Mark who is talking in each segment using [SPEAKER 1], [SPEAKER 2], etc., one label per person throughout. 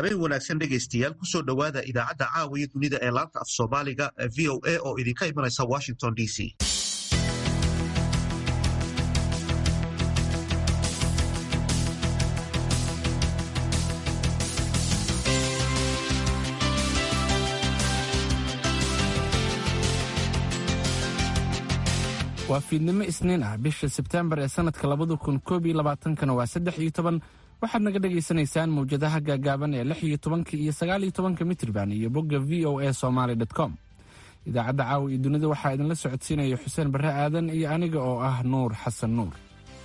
[SPEAKER 1] habeen wanaagsan dhegaystayaal kusoo dhowaada idaacadda caawiya dunida ee laanta af soomaaliga v o a oo idinka imanaysa washington d c
[SPEAKER 2] waa fiidnimo isniin ah bisha sebteembar ee sannadka labada kun koob iyo labaatankana waa saddex iyo toban waxaad naga dhagaysanaysaan mawjadaha gaagaaban ee lix iyo tobanka iyo sagaal iyo tobanka mitriban iyo bogga v o a somaly com idaacadda caawa iyo dunida waxaa idinla socodsiinaya xuseen barre aadan iyo aniga oo ah nuur xasan nuur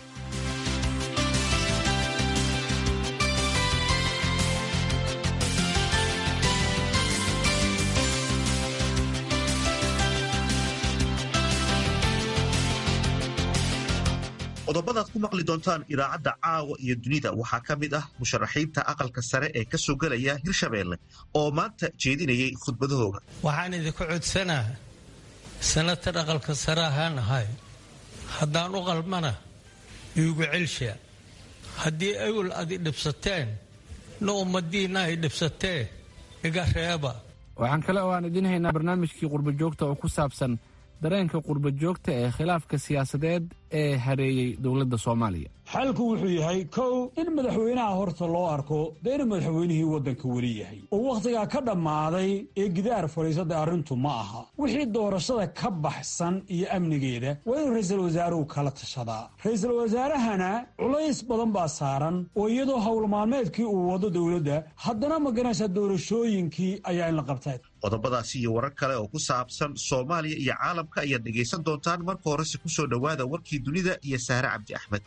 [SPEAKER 1] qodobadaad ku maqli doontaan idaacadda caawa iyo dunida waxaa ka mid ah musharaxiinta aqalka sare ee ka soo gelaya hirshabeelle oo maanta jeedinayay khudbadahooga
[SPEAKER 3] waxaan idinku codsanaa sanatar aqalka sare ahaan ahay haddaan u qalmana iigu celsha haddii awel ad i dhibsateen na ummadiinna ay dhibsatee iga reeba
[SPEAKER 2] waxaan kale oo aan idiin haynaa barnaamijkii qurbajoogta oo ku saabsan dareenka qurbajoogta ee khilaafka siyaasadeed ee hareeyey dowladda soomaaliya
[SPEAKER 4] xalku wuxuu yahay kow in madaxweynaha horta loo arko dee inuu madaxweynihii waddanka weli yahay oo wakhtigaa ka dhammaaday ee gidaar fadhiisada arrintu ma aha wixii doorashada ka baxsan iyo amnigeeda waa inuu ra'iisul wasaaruhu kala tashadaa ra'iisul wasaarahana culays badan baa saaran oo iyadoo howlmaalmeedkii uu wado dowladda haddana maganaysa doorashooyinkii ayaa in la qabtay
[SPEAKER 1] qodobadaasi iyo warar kale oo ku saabsan soomaaliya iyo caalamka ayaad dhegaysan doontaan marka horese ku soo dhowaada warkii dunida iyo saare cabdi axmed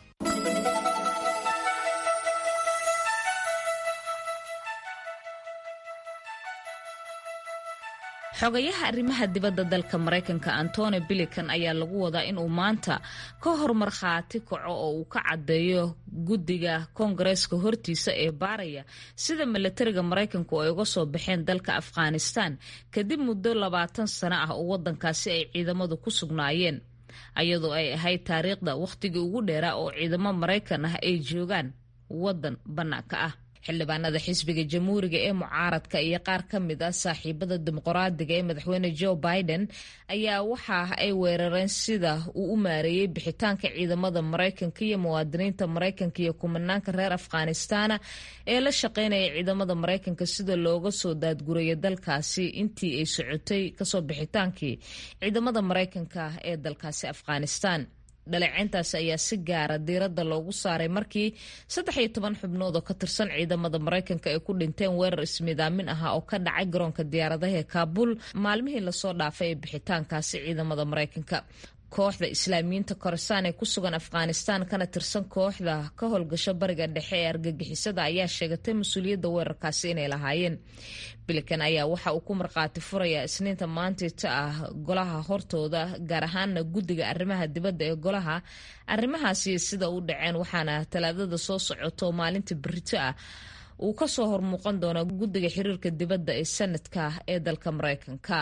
[SPEAKER 5] xogayaha arrimaha dibadda dalka maraykanka antony bilikan ayaa lagu wadaa inuu maanta ka hor markhaati kaco oo uu ka caddeeyo guddiga koongareeska hortiisa ee baaraya sida milatariga maraykanku ay uga soo baxeen dalka afghanistan kadib muddo labaatan sano ah oo waddankaasi ay ciidamadu ku sugnaayeen ayadoo ay ahayd taariikhda wakhtigii ugu dheeraa oo ciidamo maraykan ah ay joogaan waddan bannaanka ah xildhibaanada xisbiga jamhuuriga ee mucaaradka iyo qaar ka mid ah saaxiibada dimuqraadiga ee madaxweyne joe biden ayaa waxa ay weerareen sida uu u maareeyey bixitaanka ciidamada maraykanka iyo muwaadiniinta maraykanka iyo kumanaanka reer afghanistana ee la shaqeynaya ciidamada maraykanka sida looga soo daadguraya dalkaasi intii ay socotay kasoo bixitaankii ciidamada maraykanka ee dalkaasi afghanistan dhaleeceyntaasi ayaa si gaara diiradda loogu saaray markii saddex iyo toban xubnood oo ka tirsan ciidamada maraykanka ay ku dhinteen weerar ismidaamin ahaa oo ka dhacay garoonka diyaaradaha ee kaabul maalmihii lasoo dhaafay ee bixitaankaasi ciidamada maraykanka kooxda islaamiyiinta koresaan ee ku sugan afghanistan kana tirsan kooxda ka howlgasho bariga dhexe ee argagixisada ayaa sheegatay mas-uuliyadda weerarkaasi inay lahaayeen bilikan ayaa waxa uu ku markhaati furayaa isniinta maantita ah golaha hortooda gaar ahaana guddiga arrimaha dibadda ee golaha arrimahaasi sida u dhaceen waxaana talaadada soo socoto maalinta berito ah uu kasoo hormuuqan doona guddiga xiriirka dibadda ee sanadka ee dalka maraykanka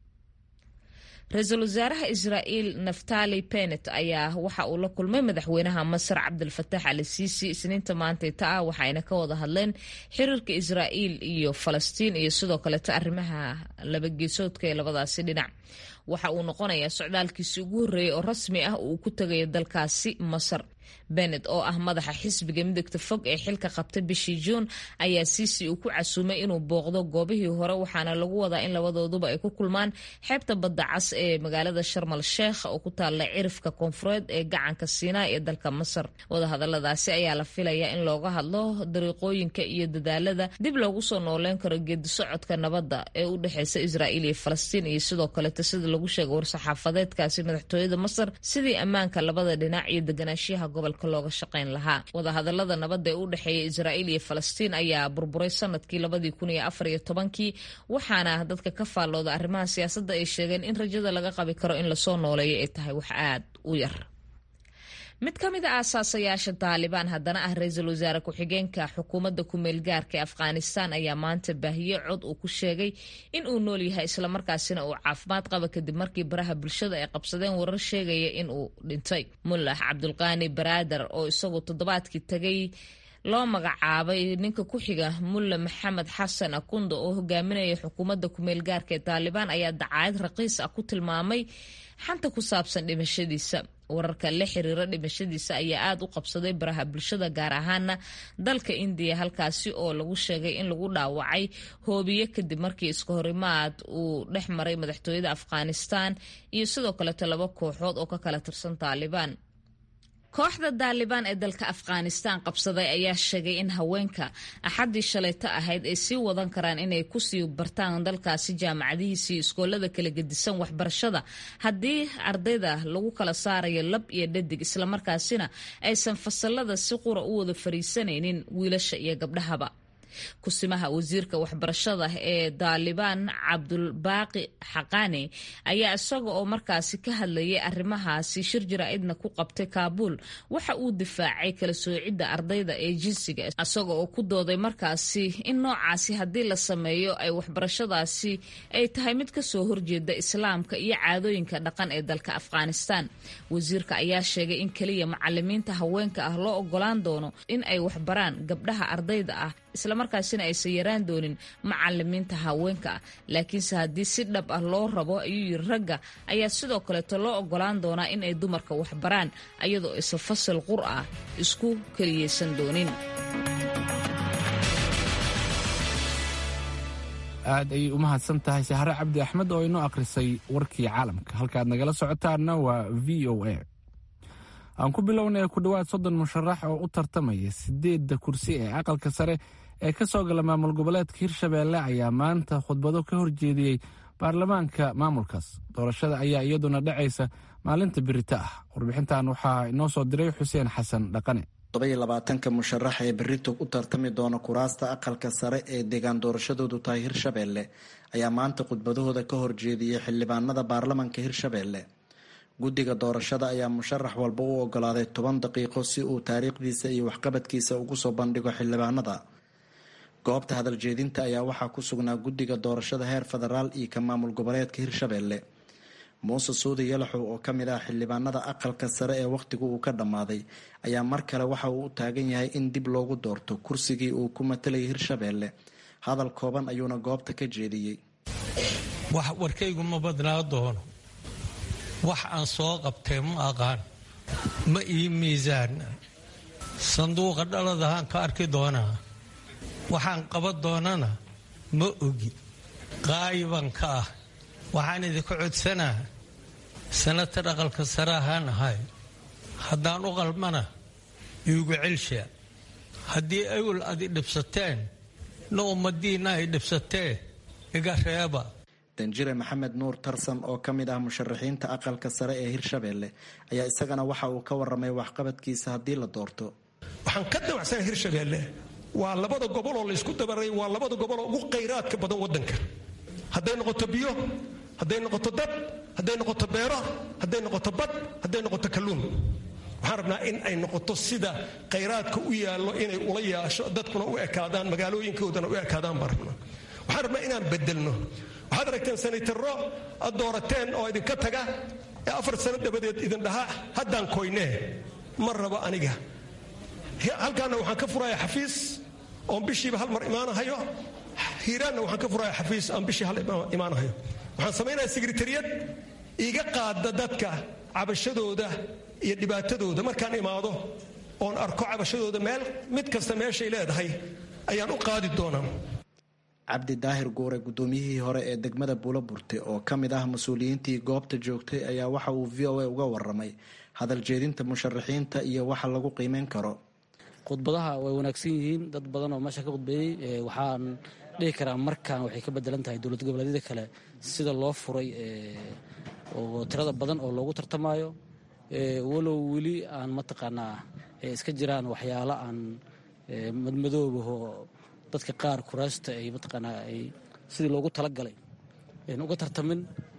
[SPEAKER 5] ra-iisul wasaaraha israa'iil naftali benet ayaa waxa uu la kulmay madaxweynaha masar cabdilfatax ali siisi isniinta maantayta ah waxaayna ka wada hadleen xiriirka israa'iil iyo falastiin iyo sidoo kaleeto arrimaha labageesoodka ee labadaasi dhinac waxa uu noqonayaa socdaalkiisi ugu horreeyey oo rasmi ah uu ku tegayo dalkaasi masar benet oo ah madaxa xisbiga midagta fog ee xilka qabtay bishii juun ayaa siisi uu ku casuumay inuu booqdo goobihii hore waxaana lagu wadaa in labadooduba ay ku kulmaan xeebta badda cas ee magaalada sharmal sheekh oo ku taalla cirifka koonfureed ee gacanka siinaa ee dalka masar wadahadaladaasi ayaa la filayaa in looga hadlo dariiqooyinka iyo dadaalada dib loogu soo nooleyn karo geedi socodka nabadda ee u dhexeysa israa'iil iyo falastiin iyo sidoo kaleeto sida lagu sheegay war-saxaafadeedkaasi madaxtooyada masar sidii ammaanka labada dhinac iyo deganaanshiyaha gobolka looga shaqayn lahaa wadahadalada nabadda ee u dhexeeya israa'iil iyo falastiin ayaa burburay sanadkii labadii kun iyo afar iyo tobankii waxaana dadka ka faallooda arrimaha siyaasadda ay sheegeen in rajada laga qabi karo in lasoo nooleeyo ay tahay wax aad u yar mid ka mid a aasaasayaasha taalibaan haddana ah ra-iisul wasaare ku-xigeenka xukuumadda ku-meel gaarka ee afghanistan ayaa maanta baahiye cod uu ku sheegay in uu nool yahay islamarkaasina uu caafimaad qaba kadib markii baraha bulshada ay qabsadeen warar sheegaya in uu dhintay mullah cabdulqaani baraader oo isagu toddobaadkii tagay loo magacaabay ninka ku xiga mulle maxamed xasan akunda oo hogaaminaya xukuumadda kumeel gaarka ee taalibaan ayaa dacaayad raqiis ah ku tilmaamay xanta ku saabsan dhimashadiisa wararka la xiriira dhimashadiisa ayaa aada u qabsaday baraha bulshada gaar ahaana dalka indiya halkaasi oo lagu sheegay in lagu dhaawacay hoobiye kadib markii iska horimaad uu dhex maray madaxtooyada afghanistan iyo sidoo kaleeto laba kooxood oo ka kala tirsan taalibaan kooxda daalibaan ee dalka afghanistan qabsaday ayaa sheegay in haweenka axaddii shalayto ahayd ay sii wadan karaan inay kusii bartaan dalkaasi jaamacadihiisii iskoolada kala gedisan waxbarashada haddii ardayda lagu kala saarayo lab iyo dhadig islamarkaasina aysan fasalada si qura u wada fariisanaynin wiilasha iyo gabdhahaba kusimaha wasiirka waxbarashada ee daalibaan cabdulbaaqi xaqaani ayaa isaga oo markaasi ka hadlayay arrimahaasi shir jaraa'idna ku qabtay kaabuul waxa uu difaacay kala soocidda ardayda ee jinsiga isaga oo ku dooday markaasi in noocaasi haddii la sameeyo ay waxbarashadaasi ay tahay mid kasoo horjeeda islaamka iyo caadooyinka dhaqan ee dalka afghanistan wasiirka ayaa sheegay in keliya macalimiinta haweenka ah loo ogolaan doono in ay waxbaraan gabdhaha ardayda ah islamarkaasina aysan yaraan doonin macalimiinta haweenka ah laakiinse haddii si dhab ah loo rabo ayuu yiri ragga ayaa sidoo kaleeto loo ogolaan doonaa in ay dumarka waxbaraan ayadoo aysan fasal qur ah isku keliyeysan doonin
[SPEAKER 2] aad ayay u mahadsan tahay sahre cabdi axmed oo inoo akhrisay warkii caalamka halkaad nagala socotaanna waa v o a aan ku bilownay ku dhowaad soddon musharax oo u tartamaya sideedda kursi ee aqalka sare ee ka soo gala maamul goboleedka hirshabeelle ayaa maanta khudbado ka horjeediyey baarlamaanka maamulkaas doorashada ayaa iyaduna dhacaysa maalinta birita ah warbixintan waxaa inoo soo diray xuseen xasan dhaqane
[SPEAKER 6] labaatanka musharax ee berito u tartami doona kuraasta aqalka sare ee deegaan doorashadoodu tahay hirshabeelle ayaa maanta khudbadahooda ka horjeediyey xildhibaanada baarlamanka hirshabeelle guddiga doorashada ayaa musharax walba u ogolaaday toban daqiiqo si uu taariikhdiisa iyo waxqabadkiisa ugu soo bandhigo xildhibaanada goobta hadaljeedinta ayaa waxaa ku sugnaa guddiga doorashada heer federaal iyo ka maamul goboleedka hirshabeelle muuse suudi yalaxow oo kamid ah xildhibaanada aqalka sare ee wakhtigu uu ka dhammaaday ayaa mar kale waxa uu u taagan yahay in dib loogu doorto kursigii uu ku matalayay hirshabeelle hadal kooban ayuuna goobta ka jeediyey
[SPEAKER 3] wax warkaygu ma badnaa doono wax aan soo qabtay ma aqaan ma ii miisaana sanduuqa dhaladahaan ka arki doonaa waxaan qaban doonana ma ogi qaayiban ka ah waxaan idinka codsanaa sanatar aqalka sare ahaan ahay haddaan u qalmana iigu celshaa haddii awel adi dhibsateen na ummadiinna ay dhibsatee iga reeba
[SPEAKER 6] danjire maxamed nuur tarsan oo ka mid ah musharaxiinta aqalka sare ee hirshabeelle ayaa isagana waxa uu ka waramay waxqabadkiisa haddii la doorto
[SPEAKER 7] waxaan ka dawacsanaa hirshabeelle waa labada goboloo laysku dabaray waa labada goboloo ugu khayraadka badan wadanka hadday noqoto biyo hadday noqoto dad hadday noqoto beero hadday noqoto bad hadday noqoto kalluun waxaan rabnaa in ay noqoto sida khayraadka u yaallo inay ula yaasho dadkuna u ekaadaan magaalooyinkoodana u ekaadaan baan rabnaa waxaan rabnaa inaan bedelno waxaad aragteen sanaytaro ad doorateen oo idinka taga ee afar sano dabadeed idin dhaha haddaan koynee ma rabo aniga halkaana waxaan ka furaya xafiis oon bishiiba hal mar imaanahayo hiiraanna waxaan ka furaya xafiis aan bishii hal imaanahayo waxaan samaynaya sekretariyad iga qaada dadka cabashadooda iyo dhibaatadooda markaan imaado oon arko cabashadooda meel mid kasta meeshay leedahay ayaan u qaadi doonaa
[SPEAKER 6] cabdi daahir guure guddoomiyihii hore ee degmada buulo burte oo ka mid ah mas-uuliyiintii goobta joogtay ayaa waxa uu v o a uga waramay hadal jeedinta musharaxiinta iyo waxa lagu qiimeyn karo
[SPEAKER 8] khudbadaha way wanaagsan yihiin dad badan oo meesha ka khudbeeyey waxaan dhihi karaa markaan waxay ka bedelan tahay dowlad goboleedyada kale sida loo furay oo tirada badan oo loogu tartamaayo walow weli aan mataqaanaa iska jiraan waxyaalo aan madmadoobaho dadka qaar kuraasta ay mataqaanaa ay sidii loogu talagalay uga tartamin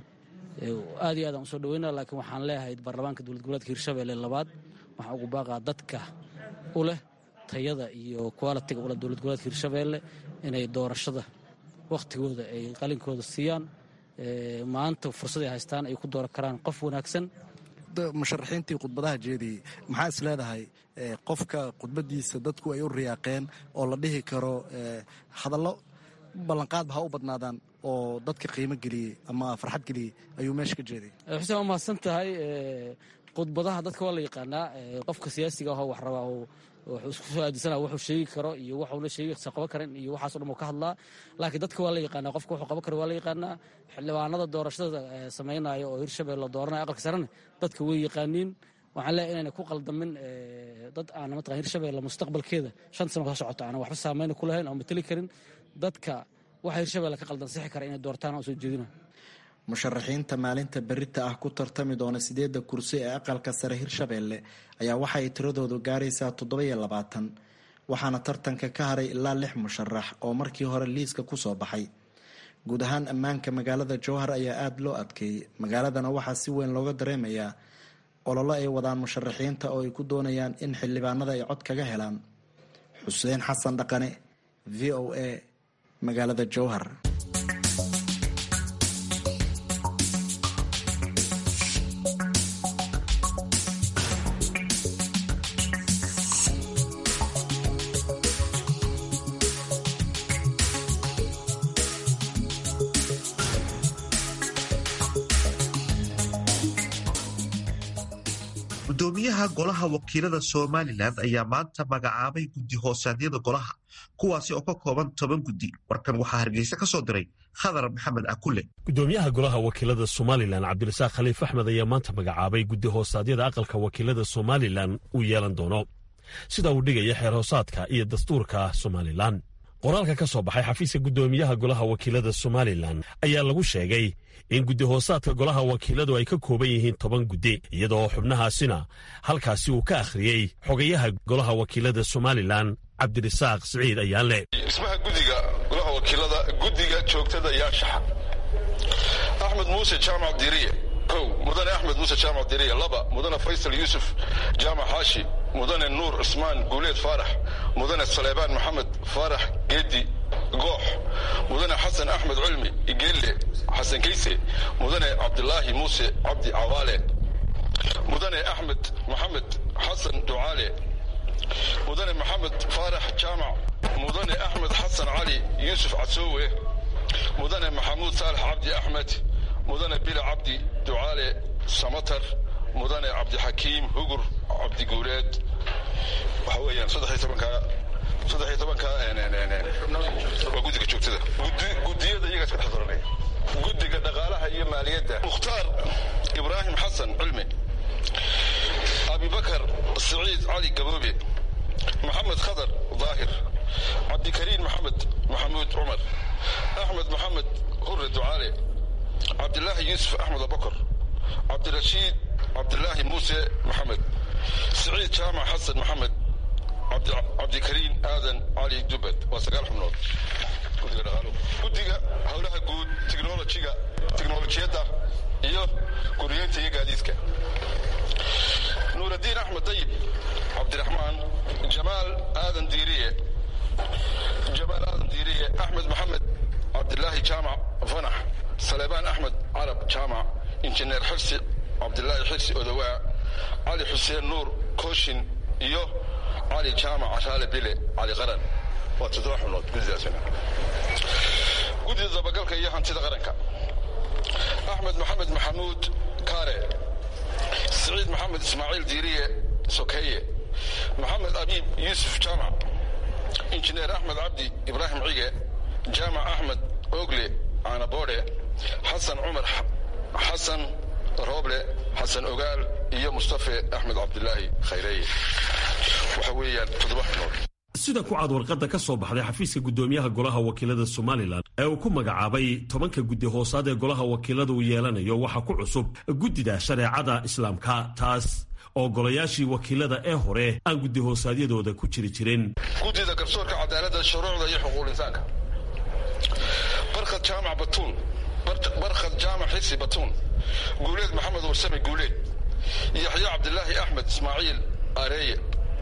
[SPEAKER 8] aad iyo aad aan usoo dhaweyna laakiin waxaan leeyahay baarlamaanka dowlad goboleedka hirshabelle labaad waxaan ugu baaqaa dadka u leh tayada iyo qualitiga uleh dowlad goboleedka hirshabelle inay doorashada wakhtigooda ay qalinkooda siiyaan maanta fursad ay haystaan ay ku dooran karaan qof wanaagsan
[SPEAKER 6] musharaxiintii khudbadaha jeediyey maxaa is leedahay qofka khudbadiisa dadku ay u riyaaqeen oo la dhihi karo hadallo ballanqaadba ha u badnaadaan oo dadka qiimo geliyey ama farxad geliyey ayuu meesha ka jeeday
[SPEAKER 8] xuseen waa mahadsan tahay khudbadaha dadka waa la yaqaanaa qofka siyaasiga ahoo wax rabaa wuxuu isku soo aadisanaa wuxuu sheegi karo iyo waxuuna sheegisa qaban karin iyo waxaaso dhan uu ka hadlaa laakiin dadka waa la yaqaanaa qofka wuxuu qaban karo waa la yaqaanaa xildhibaanada doorashada samaynaya oo hirshabelle dooranaya aqalka sarena dadka way yaqaaniin waxaan leeyahay inayna ku qaldamin dad aan mataqan hirshabelle mustaqbalkeeda shan sano ka socota aanan waxba saameyna ku lahayn oo mateli karin dadka waxa hirshabelle ka qaldan sixi kara inay doortaan oo soo jeedina
[SPEAKER 6] musharaxiinta maalinta berita ah ku tartami doona sideedda kursi ee aqalka sare hirshabelle ayaa waxa ay tiradoodu gaaraysaa toddoba-iyo labaatan waxaana tartanka ka haray ilaa lix musharax oo markii hore liiska kusoo baxay guud ahaan ammaanka magaalada jowhar ayaa aada loo adkeeyey magaaladana waxaa si weyn looga dareemayaa ololo ay wadaan musharaxiinta oo ay ku doonayaan in xildhibaanada ay cod kaga helaan xuseen xasan dhaqane v o a magaalada jowhar
[SPEAKER 1] gudoomiyaha golaha wakiilada somalilan ayaa maanta magacaabay guddi hoosaadyada golaha kuwaasi oo ka kooban toban guddi warkan waxaa hargeysa ka soo diray khadar maxamed akule
[SPEAKER 9] gudoomiyaha golaha wakiilada somalilan cabdirasaaq khaliif axmed ayaa maanta magacaabay guddi hoosaadyada aqalka wakiilada somalilan uu yeelan doono sida uu dhigaya xeer hoosaadka iyo dastuurka somalilan qoraalka ka soo baxay xafiiska gudoomiyaha golaha wakiilada somalilan ayaa lagu sheegay in guddi hoosaadka golaha wakiiladu ay ka kooban yihiin toban guddi iyadoo xubnahaasina halkaasi uu ka akhriyey xogayaha golaha wakiilada somalilan cabdirasaaq siciid ayaanle
[SPEAKER 10] dhismaha guddiga golaha wakiilada guddiga joogtada yaashaxa axmed muuse jaamac diriye kow mudane axmed muuse jaamac diriye laba mudane faysal yuusuf jaamac xaashi mudane nuur cusmaan guuleed faarax mudane saleebaan maxamed faarax geedi goox mudane xasan axmed culmi igelle xasan kayse mudane cabdilaahi muuse cabdi cawaale mudane axmed maxamed xasan ducaale mudane maxamed faarax jaamac mudane axmed xasan cali yuusuf casoowe mudane maxamuud saalax cabdi axmed mudane bila cabdi ducaale samatar mudane cabdixakiim hugur cabdiguuleed waxa weeyaan saddex tobanka saddex iyo tobanka waa guddiga joogtada guddiyada iyagaa iska dhex daranaya guddiga dhaqaalaha iyo maaliyadda mukhtaar ibraahim xasan cilmi abibakar siciid cali gaboobe maxamed khadar daahir cabdikariin maxamed maxamuud cumar axmed maxamed hure ducaale cabdilaahi yuusuf axmed abakar cabdirashiid cabdilaahi muuse maxamed siciid jaamac xasan maxamed cabdikariin aadan cali dubad waa sagaal xubnood guddiga dhaqaaluhu guddiga howlaha guud tiknolojiga tiknolojiyadda iyo guriyeynta iyo gaadiidka nuuraddiin axmed dayib cabdiraxmaan jamaal aadan diiriye jamaal aadan diiriye axmed maxamed cabdilaahi jaamac fanax saleebaan axmed carab jaamac injineer xirsi cabdilaahi xirsi odowaa cali xuseen nuur kooshin iyo cali jaamac cashaale bile cali qaran waa toddoba xubnood guddidaasina guddida dabagalka iyo hantida qaranka axmed maxamed maxamuud kaare siciid maxamed ismaaciil diiriye sokeeye maxamed abiib yuusuf jaamac injineer axmed cabdi ibraahim cige jaamac axmed ogle caanaboodhe xasan cumar xasan rooble xasan ogaal iyo mustafe axmed cabdilaahi khayreeye waxa weeyaan toddoba xubnood
[SPEAKER 9] sida ku cad warqadda ka soo baxday xafiiska guddoomiyaha golaha wakiilada somalilan ee uu ku magacaabay tobanka guddi hoosaad ee golaha wakiilada uu yeelanayo waxaa ku cusub guddida shareecada islaamka taas oo golayaashii wakiilada ee hore aan guddi hoosaadyadooda ku jiri jirin
[SPEAKER 10] guddida garsoorka cadaaladda shuruucda iyo xuquuq insaanka barkhad jaamac batuun barkhad jaamac xisi batuun guuleed maxamed warsame guuleed yaxya cabdilaahi axmed ismaaciil areeye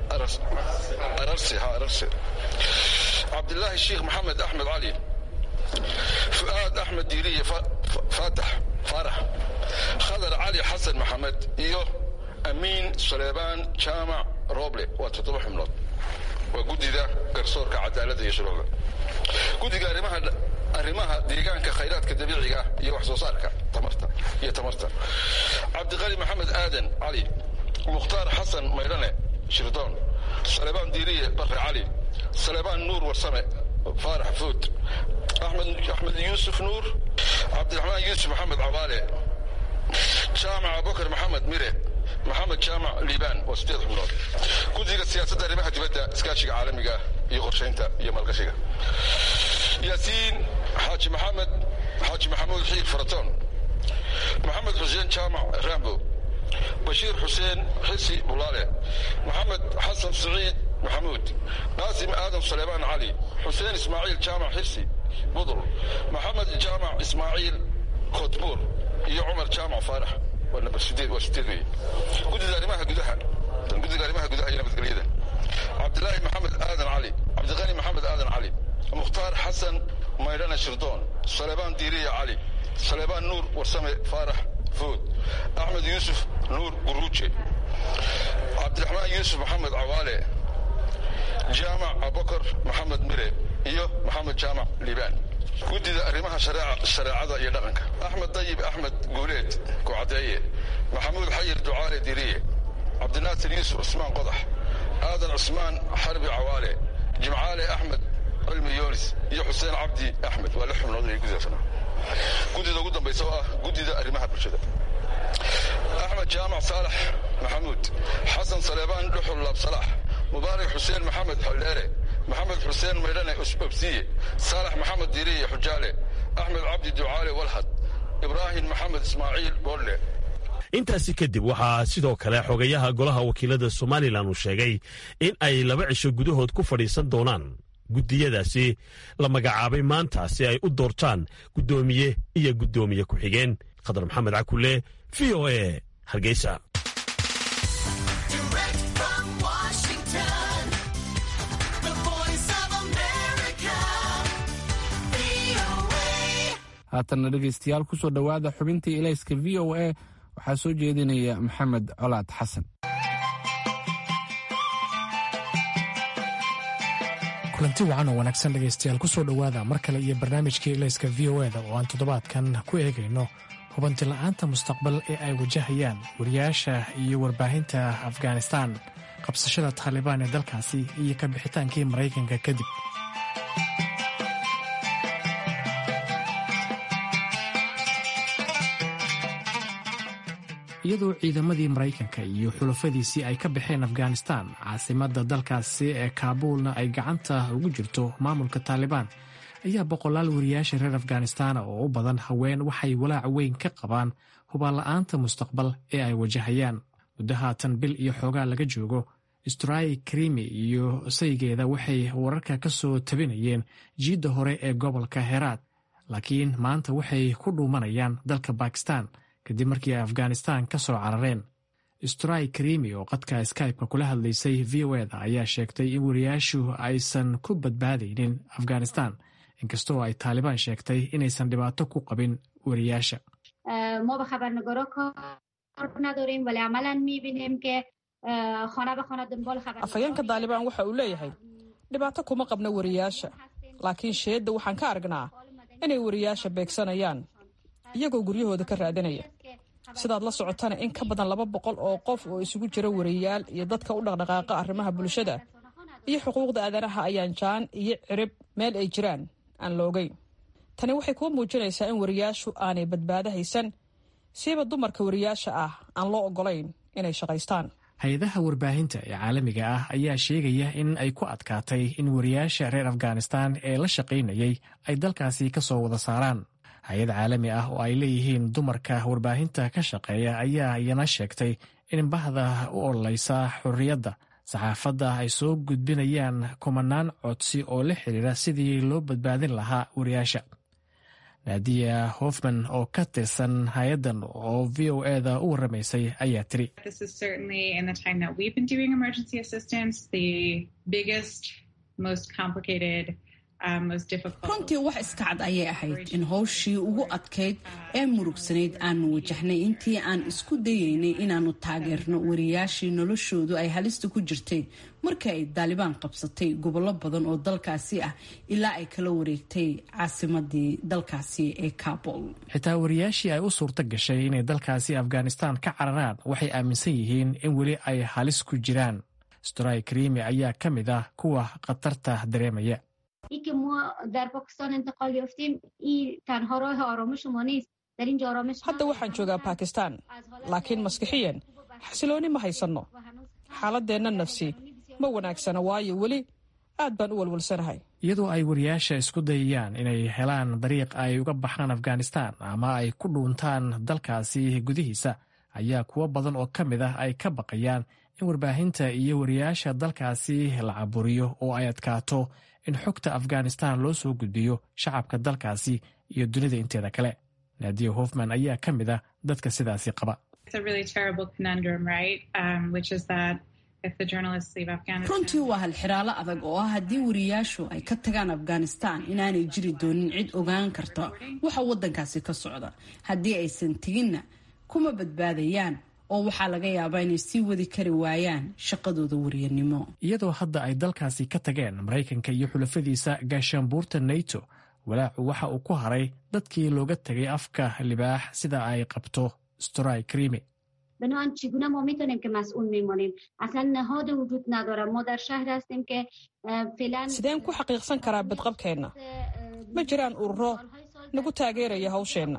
[SPEAKER 10] ararsi ha ararsi cabdilaahi sheekh maxamed axmed cali fu'aad axmed diiriye faatax faarax khadar cali xasan maxamed iyo amiin saleebaan jaamac roble waa toddoba xubnood waa guddida garsoorka cadaaladda iyo shuruucda guddiga arrimaha arrimaha deegaanka khayraadka dabiiciga ah iyo wax soo saarka tamarta iyo tamarta cabdiqali maxamed aadan cali mukhtaar xasan maydhane shirdoon salebaan diiriye barre cali salebaan nuur warsame faarax fuud axmed axmed yuusuf nuur cabdiraxmaan yuusuf maxamed cabaale jaamac abubakar maxamed mire maxamed jaamac liibaan waa sideed xubnood guddiga siyaasadda arrimaha dibadda iskaashiga caalamiga iyo qorshaynta iyo maalgashiga yaasiin xaaji maxamed xaaji maxamuud xiir faratoon maxamed xuseen jaamac rambo bashiir xuseen xisi bulaale maxamed xasan siciid maxamuud qaasim aadan saleebaan cali xuseen ismaaciil jaamac xirsi budul maxamed jaamac ismaaciil koodbuur iyo cumar jaamac faarax waa namber sideed waa sideed weeye guddida arrimaha gudaha guddiga arrimaha gudaha iyo nabadgelyada cabdilaahi maxamed aadan cali cabdiqani maxamed aadan cali mukhtaar xasan maydhane shirdoon salebaan diiriya cali salebaan nuur warsame faarax fuud axmed yuusuf nuur guruuje cabdiraxmaan yuusuf maxamed cawaale jaamac abubakar maxamed mire iyo maxamed jaamac liibaan guddida arrimaha shareecada iyo dhaqanka axmed dayib axmed guuleed kucadeeye maxamuud xayir ducaale diriye cabdinaasir yuusuf cusmaan qodax aadan cusmaan xarbi cawaale jimcaale axmed cilmi yoonis iyo xuseen cabdi axmed waa lix xubnood ay gudaasana guddida ugu dambaysa oo ah guddida arrimaha bulshada axmed jaamac saalax maxamuud xasan saleebaan dhuxul laabsalax mubaarak xuseen maxamed xoldheere maxamed xuseen maydhane obsiye saalax maxamed diiriye xujaale axmed cabdi ducaale walhad ibraahim maxamed ismaaciil boodle
[SPEAKER 9] intaasi kadib waxaa sidoo kale xogayaha golaha wakiilada somalilan uu sheegay in ay laba cisho gudahood ku fadhiisan doonaan guddiyadaasi la magacaabay maanta si ay u doortaan guddoomiye iyo guddoomiye ku-xigeen khadar maxamed cakule v o a hargeysa
[SPEAKER 2] haatanna dhegaystayaal kusoo dhowaada xubintii ilayska v o a waxaa soo jeedinaya maxamed colaad xasan
[SPEAKER 11] kulanti wacan oo wanaagsan dhegaystayaal kusoo dhowaada mar kale iyo barnaamijkii ilayska v o eda oo aan toddobaadkan ku eegayno hubanti la'aanta mustaqbal ee ay wajahayaan wariyaasha iyo warbaahinta afghanistan qabsashada taalibaan ee dalkaasi iyo ka bixitaankii maraykanka kadib iyadoo ciidamadii maraykanka iyo xulafadiisii ay ka baxeen afghanistan caasimadda dalkaasi ee kaabuulna ay gacanta ugu jirto maamulka taalibaan ayaa boqolaal wariyaasha reer afghanistan oo u badan haween waxay walaac weyn ka qabaan hubaanla'aanta mustaqbal ee ay wajahayaan muddo haatan bil iyo xoogaa laga joogo stray krimi iyo saygeeda waxay wararka ka soo tabinayeen jiidda hore ee gobolka heraad laakiin maanta waxay ku dhuumanayaan dalka bakistan kadib markii ay afghanistan ka soo carareen stray krimi oo qadka skype-ka kula hadlaysay v o eda ayaa sheegtay in wariyaashu aysan ku badbaadaynin afghanistan inkastoo ay taalibaan sheegtay inaysan dhibaato ku qabin wariyaasha
[SPEAKER 12] afhayeenka taalibaan waxa uu leeyahay dhibaato kuma qabno wariyaasha laakiin sheedda waxaan ka aragnaa inay wariyaasha beegsanayaan iyagoo guryahooda ka raadinaya sidaad la socotana in ka badan laba boqol oo qof oo isugu jira wariyaal iyo dadka u dhaqdhaqaaqa arrimaha bulshada iyo xuquuqda aadanaha ayaan jaan iyo cirib meel ay jiraan aan la ogeyn tani waxay kuu muujinaysaa in wariyaashu aanay badbaado haysan siiba dumarka wariyaasha ah aan loo ogolayn inay shaqaystaan
[SPEAKER 11] hay-adaha warbaahinta ee caalamiga ah ayaa sheegaya in ay ku adkaatay in wariyaasha reer afghanistan ee la shaqaynayay ay dalkaasi ka soo wada saaraan hay-ad caalami ah oo ay leeyihiin dumarka warbaahinta ka shaqeeya ayaa iyana sheegtay in bahda u ololeysa xorriyadda saxaafadda ay soo gudbinayaan kumanaan codsi oo la xiriira sidii loo badbaadin lahaa wariyaasha naadiya hofman oo ka tirsan hay-addan oo v o eda u waramaysay ayaa tiri
[SPEAKER 13] runtii wax iska cad ayay ahayd in howshii ugu adkayd ee murugsanayd aanu wajahnay intii aan isku dayaynay inaanu taageerno wariyaashii noloshoodu ay halista ku jirtay markii ay daalibaan qabsatay gobollo badan oo dalkaasi ah ilaa ay kala wareegtay caasimadii dalkaasi ee kabul
[SPEAKER 11] xitaa wariyaashii ay u suurto gashay inay dalkaasi afghanistan ka cararaan waxay aaminsan yihiin in weli ay halis ku jiraan storay karimi ayaa ka mid ah kuwa khatarta dareemaya
[SPEAKER 12] hadda waxaan joogaa bakistan laakiin maskixiyan xasilooni ma haysanno xaaladeenna nafsi ma wanaagsana waayo weli aad baan u walwalsanahay
[SPEAKER 11] iyadoo ay wariyaasha isku dayayaan inay helaan dariiq ay uga baxaan afghanistan ama ay ku dhuuntaan dalkaasi gudihiisa ayaa kuwo badan oo ka mid ah ay ka baqayaan in warbaahinta iyo wariyaasha dalkaasi la caburiyo oo ay adkaato in xogta afghanistan loo soo gudbiyo shacabka dalkaasi iyo dunida inteeda kale naadiya hofman ayaa ka mid ah dadka sidaasi qaba
[SPEAKER 13] runtii waa halxiraalo adag oo ah haddii wariyaashu ay ka tagaan afghanistan inaanay jiri doonin cid ogaan karta waxa waddankaasi ka socda haddii aysan teginna kuma badbaadayaan oo waxaa laga yaabaa inay sii wadi kari waayaan shaqadooda wariyanimo
[SPEAKER 11] iyadoo hadda ay dalkaasi ka tageen maraykanka iyo xulafadiisa gaashaanbuurta nato walaacu waxa uu ku haray dadkii looga tegay afka libaax sida ay qabto storay krimi
[SPEAKER 14] بنابراین چگونه ما میتونیم که مسئول میمانیم اصلا نهاد وجود نداره ما در شهر هستیم که فعلا
[SPEAKER 12] sideen ku xaqiiqsan karaa badqabkeenna ma jiraan ururo nagu taageeraya hawsheenna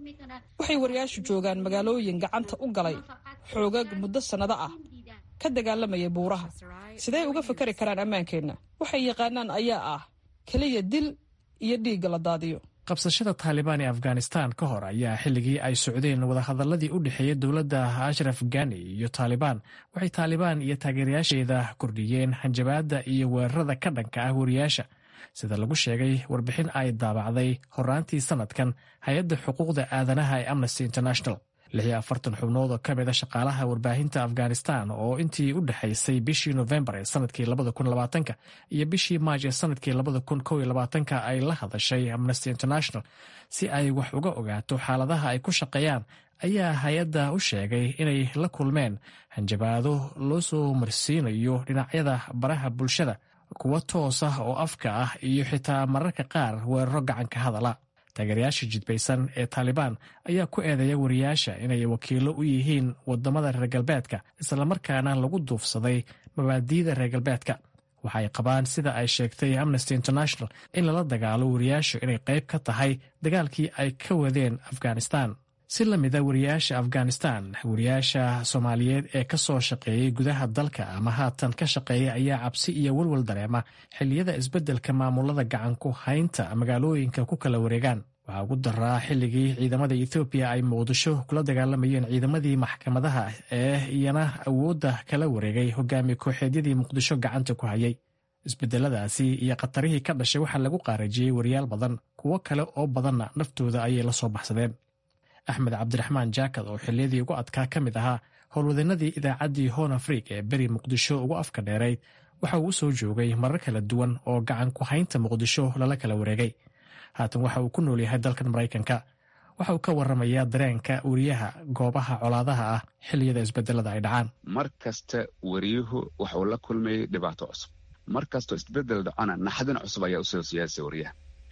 [SPEAKER 12] waxay wariyaashu joogaan magaalooyin gacanta u galay xoogag muddo sannado ah ka dagaalamaya buuraha sidee uga fakari karaan ammaankeenna waxay yaqaanaan ayaa ah keliya dil iyo dhiigga la daadiyo
[SPEAKER 11] qabsashada taalibaan ee afghanistan ka hor ayaa xilligii ay socdeen wadahadaladii u dhexeeyey dowladda ashraf gani iyo taalibaan waxay taalibaan iyo taageerayaasheeda kordhiyeen hanjabaadda iyo weerarada ka dhanka ah wariyaasha sida lagu sheegay warbixin ay daabacday horaantii sanadkan hay-adda xuquuqda aadanaha ee amnesty international lixiyo afartan xubnood oo ka mid a shaqaalaha warbaahinta afghanistan oo intii u dhexaysay bishii nofembar ee sanadkii labada kun labaatanka iyo bishii maaj ee sanadkii labada kun kow iyo labaatanka ay la hadashay amnesty international si ay wax uga ogaato xaaladaha ay ku shaqeeyaan ayaa hay-adda u sheegay inay la kulmeen hanjabaado loo soo marsiinayo dhinacyada baraha bulshada kuwo toos ah oo afka ah iyo xitaa mararka qaar weeraro gacanka hadala taageerayaasha jidbaysan ee taalibaan ayaa ku eedeeya wariyaasha inay wakiilo u yihiin wadamada reer galbeedka islamarkaana lagu duufsaday mabaadiida reer galbeedka waxa ay qabaan sida ay sheegtay amnesty international in lala dagaalo wariyaashu inay qayb ka tahay dagaalkii ay ka wadeen afghanistan si la mida wariyaasha afghanistan wariyaasha soomaaliyeed ee ka soo shaqeeyey gudaha dalka ama haatan ka shaqeeya ayaa cabsi iyo walwal dareema xilliyada isbeddelka maamulada gacanku haynta magaalooyinka ku kala wareegaan waxaa ugu daraa xilligii ciidamada ethoobiya ay muqdisho kula dagaalamayeen ciidamadii maxkamadaha ee iyana awoodda kala wareegay hogaamiye kooxeedyadii muqdisho gacanta ku hayay isbedeladaasi iyo khatarihii ka dhashay waxaa lagu qaarajiyey wariyaal badan kuwo kale oo badanna naftooda ayay la soo baxsadeen axmed cabdiraxmaan jaakad oo xilliyadii ugu adkaa ka mid ahaa howlwadeenadii idaacaddii hon afriik ee beri muqdisho ugu afka dheerayd waxa uu u soo joogay marar kala duwan oo gacan ku haynta muqdisho lala kala wareegay haatan waxa uu ku nool yahay dalkan maraykanka waxa uu ka waramayaa dareenka wariyaha goobaha colaadaha ah xilliyada isbedelada ay dhacaan
[SPEAKER 15] mar kasta wariyuhu waxa uu la kulmayay dhibaato cusub mar kastoo isbedel dhacona naxdin cusub ayaa usoo siyaasa wariyaha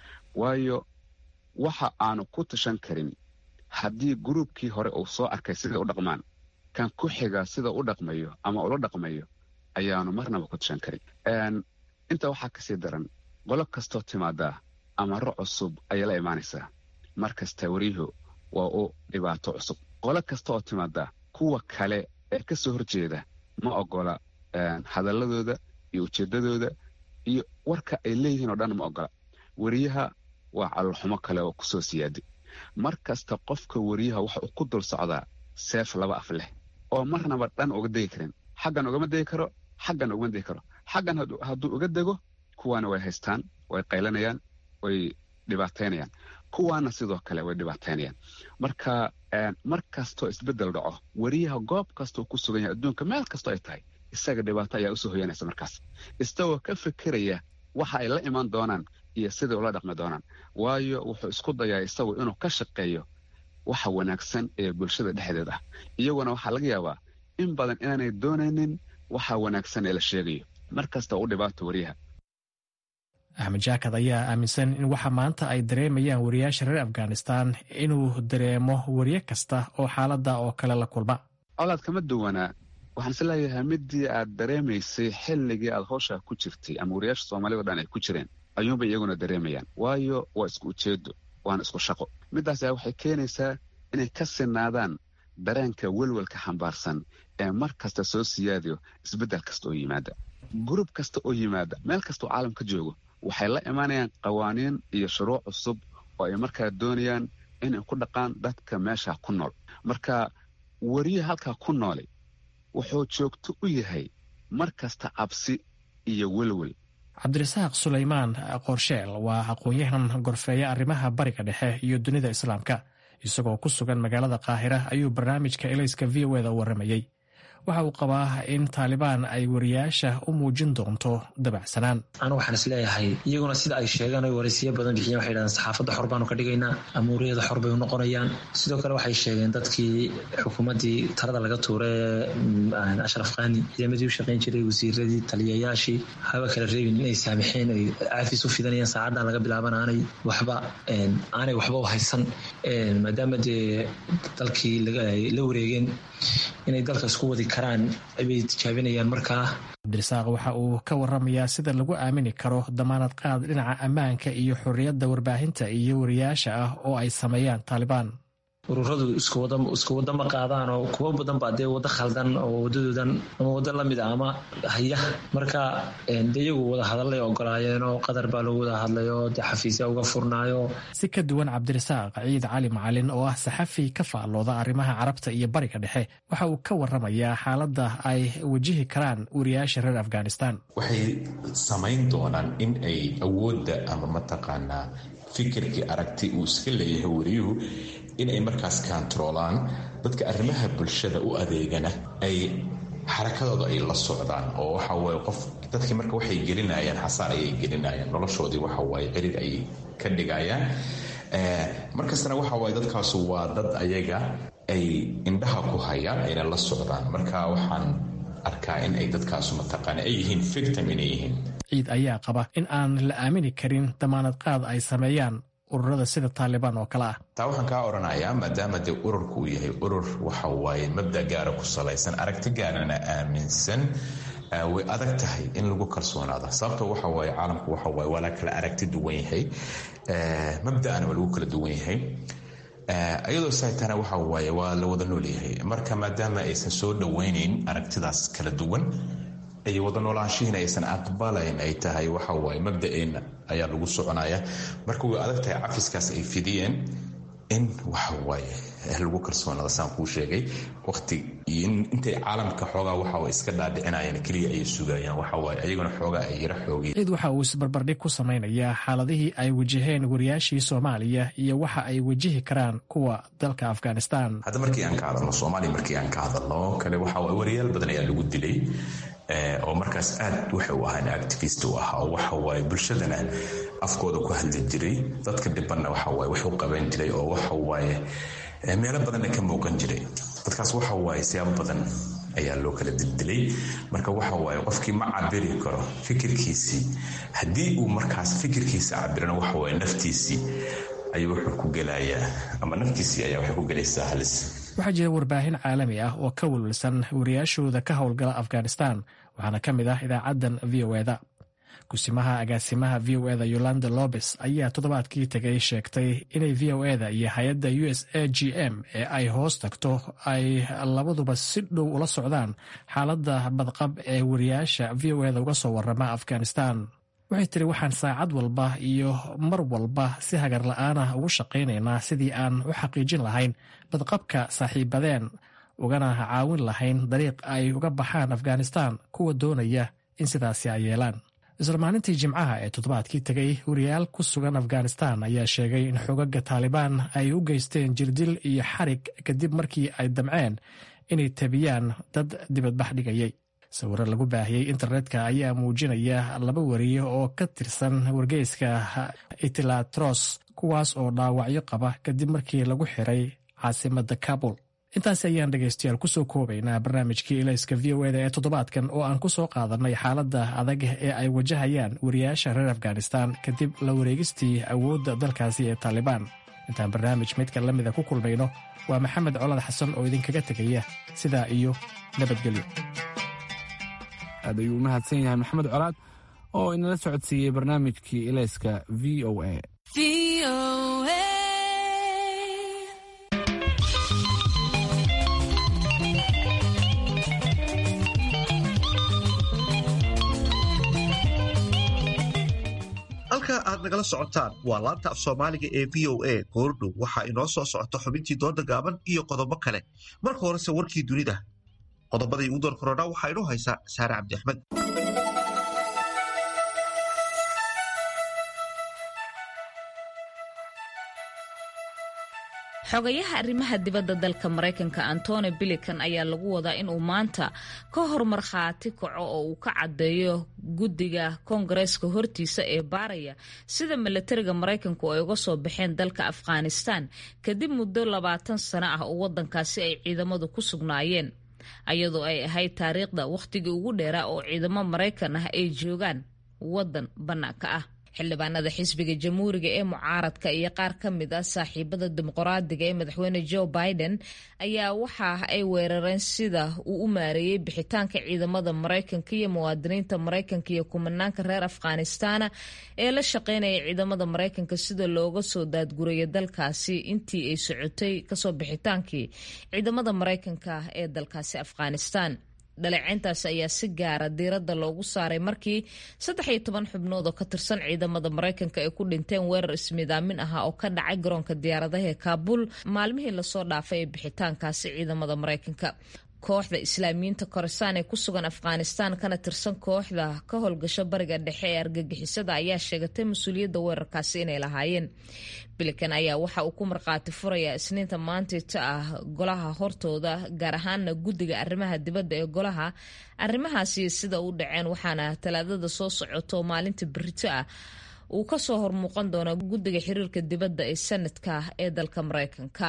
[SPEAKER 15] waayo waxa aanu ku tashan karin haddii gruubkii hore uu soo arkay siday u dhaqmaan kan ku xiga sida u dhaqmayo ama ula dhaqmayo ayaanu marnaba ku tashan karin intaa waxaa kasii daran qolo kastoo timaadaa amaro cusub ayay la imaanaysaa mar kasta wariyuhu waa u dhibaato cusub qolo kasta oo timaadaa kuwa kale ee ka soo horjeeda ma ogola hadalladooda iyo ujeeddadooda iyo warka ay leeyihiin oo dhan ma ogola wariyaha waa calolxumo kale oo kusoo siyaaday mar kasta qofka wariyaha waxa uu ku dul socdaa seef laba af leh oo marnaba dhan uga degi karin xaggan ugama degi karo xaggan ugama degi karo xaggan hadduu uga dego kuwaana way haystaan way qaylanayaan way dhibaataynayaan kuwaana sidoo kale way dhibaataynayaan marka mar kastoo isbeddel dhaco wariyaha goob kastoo ku sugan yahay adduunka meel kastoo ay tahay isaga dhibaato ayaa usoo hoyanaysa markaas isagoo ka fekeraya waxa ay la imaan doonaan iyo siday ula dhaqmi doonaan waayo wuxuu isku dayaa isagu inuu ka shaqeeyo waxa wanaagsan ee bulshada dhexdeed ah iyaguna waxaa laga yaabaa in badan inaanay doonaynin waxa wanaagsan ee la sheegayo mar kasta u dhibaato wariyaha
[SPEAKER 11] axmed jaakad ayaa aaminsan in waxa maanta ay dareemayaan wariyaasha reer afghanistan inuu dareemo wariye kasta oo xaaladda oo kale la kulma
[SPEAKER 15] colaad kama duwanaa waxaan is leeyahay midii aad dareemaysay xilligii aad howshaa ku jirtay ama wariyaasha soomaalida o dhan ay ku jireen ayuunbay iyaguna dareemayaan waayo waa isku ujeedo waana isku shaqo middaas ayaa waxay keenaysaa inay ka sinaadaan dareenka welwelka xambaarsan ee mar kasta soo siyaadayo isbeddel kasta oo yimaada gurub kasta oo yimaada meel kastaoo caalam ka joogo waxay la imaanayaan qawaaniin iyo shuruuc cusub oo ay markaa doonayaan inay ku dhaqaan dadka meesha ku nool marka wariye halkaa ku noolay wuxuu joogto u yahay mar kasta cabsi iyo welwel
[SPEAKER 11] cabdirasaaq sulaymaan qorsheel waa aqoon-yahan gorfeeya arrimaha bariga dhexe iyo dunida islaamka isagoo ku sugan magaalada qaahira ayuu barnaamijka elayska v o eda u warramayey waxa uu qabaa in taalibaan ay wariyaasha u muujin doonto dabacsanaan
[SPEAKER 16] anu waxaan is leeyahay iyaguna sida ay sheegaan oy waraysiyo badan bixiyeen waxay dhahdeen saxaafadda xor baanu ka dhigaynaa amuuriyada xor bay u noqonayaan sidoo kale waxay sheegeen dadkii xukuumaddii talada laga tuuray ee ashraf khani ciidamadii u shaqayn jiray wasiiradii taliyayaashii haba kala reebin inay saamixeen ay caafis u fidanayaan saacaddan laga bilaaban aanay waxba aanay waxba u haysan maadaama dee dalkii la wareegeen inay dalka isku wadi karaan bay tijaabinayaan markaa
[SPEAKER 11] cabdirasaaq waxa uu ka waramayaa sida lagu aamini karo damaanad qaad dhinaca ammaanka iyo xorriyadda warbaahinta iyo wariyaasha ah oo ay sameeyaan taalibaan
[SPEAKER 16] ururadu isku wada ma qaadaan oo kuwo badan baa dee wado khaldan oo wadadoodan ama wado lamid a ama haya marka de iyagu wada hadallay ogolaayeen oo qatar baa lagu wada hadlay oo dee xafiisya uga furnaayo
[SPEAKER 11] si ka duwan cabdirasaaq ciid cali macalin oo ah saxafi ka faallooda arrimaha carabta iyo bariga dhexe waxa uu ka waramayaa xaaladda ay wajihi karaan wariyaasha reer afghanistan
[SPEAKER 17] waxay samayn doonaan in ay awoodda ama mataqaanaa fikirkii aragti uu iska leeyahay wariyuhu inay markaas kaantaroolaan dadka arrimaha bulshada u adeegana ay xarakadooda ay la socdaan oo waxa waye qof dadkii marka waxay gelinayaan xasaar ayay gelinayaan noloshoodii waxa waaye cirid ayay ka dhigayaan markastana waxa waaye dadkaasu waa dad ayaga ay indhaha ku hayaan ayna la socdaan marka waxaan arkaa in ay dadkaasu mataqaana ay yihiin victim inay yihiin
[SPEAKER 11] ciid ayaa qaba in aan la aamini karin damaanad qaad ay sameeyaan ururada sida taalibaan oo kale ah
[SPEAKER 17] taa waxaan kaa odhanayaa maadaama dee ururku uu yahay urur waxa waaye mabda gaara ku salaysan aragti gaarana aaminsan way adag tahay in lagu kalsoonaado sababto waxa waaye caalamku waxa waaye waa la kala aragti duwan yahay mabda'ana waa lagu kala duwan yahay iyadoo saitana waxa waaye waa la wada nool yahay marka maadaama aysan soo dhoweynayn aragtidaas kala duwan ay wada noolaanshihiina aysan aqbalayn ay tahay waxa waaye mabda'eenna ayaa lagu soconaya marka way adag tahay cafiskaas ay fidiyeen in waxa waaye lagu kalsoonaada saan kuu sheegay waqti intay caalamka xoogaa waxa iska dhaadhicinayaan keliya ayay sugayaan waxa waaye ayaguna xoogaa ay yara xoogeen
[SPEAKER 11] ciid waxa uu isbarbardhig ku samaynayaa xaaladihii ay wajaheen wariyaashii soomaaliya iyo waxa ay wajihi karaan kuwa dalka afghanistan
[SPEAKER 17] hadda markii aan ka hadalno soomaaliya markii aan ka hadalno kale waxa waaye wariyaal badan ayaa lagu dilay oo markaas aad waxay u ahaan activist u ah oo waxa waaye bulshadana afkooda ku hadli jiray dadka dhibanna waxa waaye wax u qaban jiray oo waxa waaye meelo badanna ka muuqan jiray dadkaas waxa waaye siyaabo badan ayaa loo kala dildilay marka waxa waaye qofkii ma cabiri karo fikirkiisii haddii uu markaas fikirkiisa cabirana waxa waaye naftiisii ayuu wuxuu ku gelayaa ama naftiisii ayaa waxay ku gelaysaa halis
[SPEAKER 11] waxaa jira warbaahin caalami ah oo ka welwelsan wariyaashooda ka howlgala afghanistan waxaana ka mid ah idaacaddan v o eda kusimaha agaasimaha v o eda yolanda lobes ayaa toddobaadkii tegay sheegtay inay v o eda iyo hay-adda u s a g m ee ay hoos tagto ay labaduba si dhow ula socdaan xaaladda badqab ee wariyaasha v o eda uga soo warama afghanistan waxay tiri waxaan saacad walba iyo mar walba si hagar la-aanah ugu shaqaynaynaa sidii aan u xaqiijin lahayn badqabka saaxiibadeen ugana caawin lahayn dariiq ay uga baxaan afghanistan kuwa doonaya in sidaasi ay yeelaan isla maalintii jimcaha ee toddobaadkii tegay wariyaal ku sugan afghanistan ayaa sheegay in xogaga taalibaan ay u geysteen jirdil iyo xarig kadib markii ay damceen inay tabiyaan dad dibadbax dhigayay sawiro lagu baahiyey internetka ayaa muujinaya laba wariye oo ka tirsan wargeyska itilatros kuwaas oo dhaawacyo qaba kadib markii lagu xiray caasimada kabul intaasi ayaan dhegaystayaal kusoo koobaynaa barnaamijkii ilayska v o eda ee toddobaadkan oo aan kusoo qaadanay xaaladda adag ee ay wajahayaan wariyaasha reer afghanistan kadib la wareegistii awoodda dalkaasi ee taalibaan intaan barnaamij midka la mida ku kulmayno waa maxamed colad xasan oo idinkaga tegaya sidaa iyo nabadgelyo
[SPEAKER 2] aad ayuu u mahadsan yahay maxamed colaad oo inala socodsiiyey barnaamijkii ilayska v o a
[SPEAKER 1] halka aad nagala socotaan waa laanta af soomaaliga ee v o a goordhow waxaa inoo soo socota xubintii dooda gaaban iyo qodobo kale marka horese warkii dunida qodobadii ugu door korodha waxaa inoo haysaa saare cabdi axmed
[SPEAKER 5] xogayaha arrimaha dibadda dalka maraykanka antony bilikan ayaa lagu wadaa inuu maanta ka hor markhaati kaco oo uu ka caddeeyo guddiga koongareeska hortiisa ee baaraya sida milatariga maraykanku ay uga soo baxeen dalka afghanistan kadib muddo labaatan sano ah oo waddankaasi ay ciidamadu ku sugnaayeen ayadoo ay ahayd taariikhda wakhtigii ugu dheeraa oo ciidamo maraykan ah ay joogaan waddan bannaanka ah xildhibaanada xisbiga jamhuuriga ee mucaaradka iyo qaar ka mid ah saaxiibada dimuqraadiga ee madaxweyne joe biden ayaa waxa ay weerareen sida uu u maareeyey bixitaanka ciidamada maraykanka iyo muwaadiniinta maraykanka iyo kumanaanka reer afghanistana ee la shaqeynaya ciidamada maraykanka sida looga soo daadguraya dalkaasi intii ay socotay kasoo bixitaankii ciidamada maraykanka ee dalkaasi afghanistan dhaleeceyntaasi ayaa si gaara diiradda loogu saaray markii saddex iyo toban xubnood oo ka tirsan ciidamada maraykanka ay ku dhinteen weerar ismidaamin ahaa oo ka dhacay garoonka diyaaradaha ee kaabul maalmihii lasoo dhaafay ee bixitaankaasi ciidamada maraykanka kooxda islaamiyiinta koresaan ee ku sugan afghanistan kana tirsan kooxda ka howlgasho bariga dhexe ee argagixisada ayaa sheegatay mas-uuliyadda weerarkaasi inay lahaayeen bilikan ayaa waxa uu ku markhaati furayaa isniinta maantita ah golaha hortooda gaar ahaana guddiga arrimaha dibadda ee golaha arrimahaasi sida u dhaceen waxaana talaadada soo socoto maalinta berito ah uu kasoo hormuuqan doona guddiga xiriirka dibadda ee sanadka ee dalka maraykanka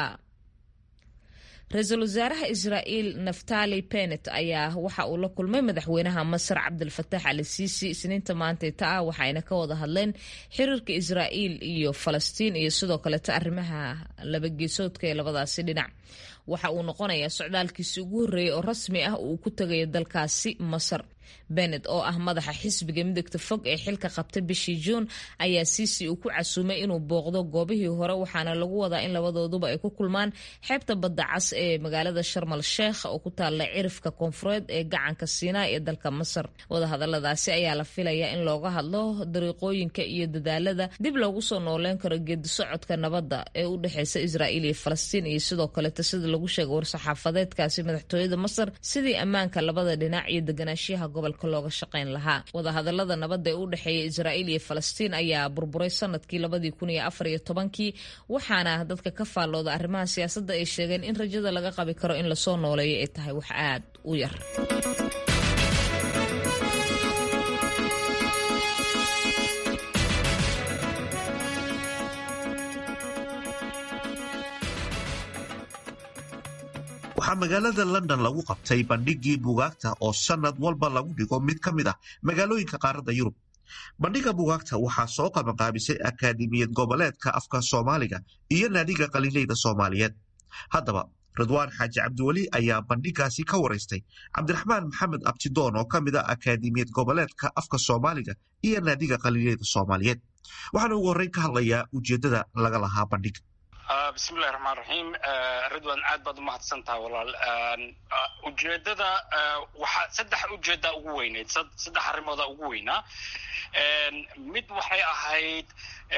[SPEAKER 5] ra-iisul wasaaraha israa'iil naftali benet ayaa waxa uu la kulmay madaxweynaha masar cabdilfatax ali siisi isniinta maantayta ah waxayna ka wada hadleen xiriirka israa'iil iyo falastiin iyo sidoo kaleeta arrimaha labageesoodka ee labadaasi dhinac waxa uu noqonayaa socdaalkiisi ugu horreeyay oo rasmi ah uu ku tegayo dalkaasi masar benet oo ah madaxa xisbiga midagta fog ee xilka qabtay bishii juun ayaa siisi uu ku casuumay inuu booqdo goobihii hore waxaana lagu wadaa in labadooduba ay ku kulmaan xeebta badda cas ee magaalada sharmal sheekh oo ku taalla cirifka koonfureed ee gacanka siinaa ee dalka masar wadahadaladaasi ayaa la filayaa in looga hadlo dariiqooyinka iyo dadaalada dib loogu soo nooleyn karo geedi socodka nabadda ee u dhexeysa israa'iil iyo falastiin iyo sidoo kaleta sida lagu sheegay war-saxaafadeedkaasi madaxtooyada masar sidii ammaanka labada dhinac iyo deganaashiyaha gobolka looga shaqayn lahaa wadahadalada nabadda ee u dhexeeya israa'iil iyo falastiin ayaa burburay sanadkii labadii kun iyo afar iyo tobankii waxaana dadka ka faallooda arrimaha siyaasadda ay sheegeen in rajada laga qabi karo in lasoo nooleeyo ay tahay wax aad u yar
[SPEAKER 1] waxaa magaalada london lagu qabtay bandhigii buugaagta oo sanad walba lagu dhigo mid ka mid ah magaalooyinka qaaradda yurub bandhiga buugaagta waxaa soo qabanqaabisay akaademiyad goboleedka afka soomaaliga iyo naadiga qaliileyda soomaaliyeed haddaba ridwaan xaaji cabdiweli ayaa bandhigaasi ka waraystay cabdiraxmaan maxamed abtidoon oo ka mid ah akaademiyad goboleedka afka soomaaliga iyo naadiga qaliileyda soomaaliyeed waxaana ugu horreyn ka hadlayaa ujeeddada laga lahaa bandhiga
[SPEAKER 18] bismillahi raxmaan raxiim ridwan aad baad umahadsan taha walaal ujeedada waxaa saddex ujeeda ugu weyneyd saddex arrimooda ugu weynaa mid waxay ahayd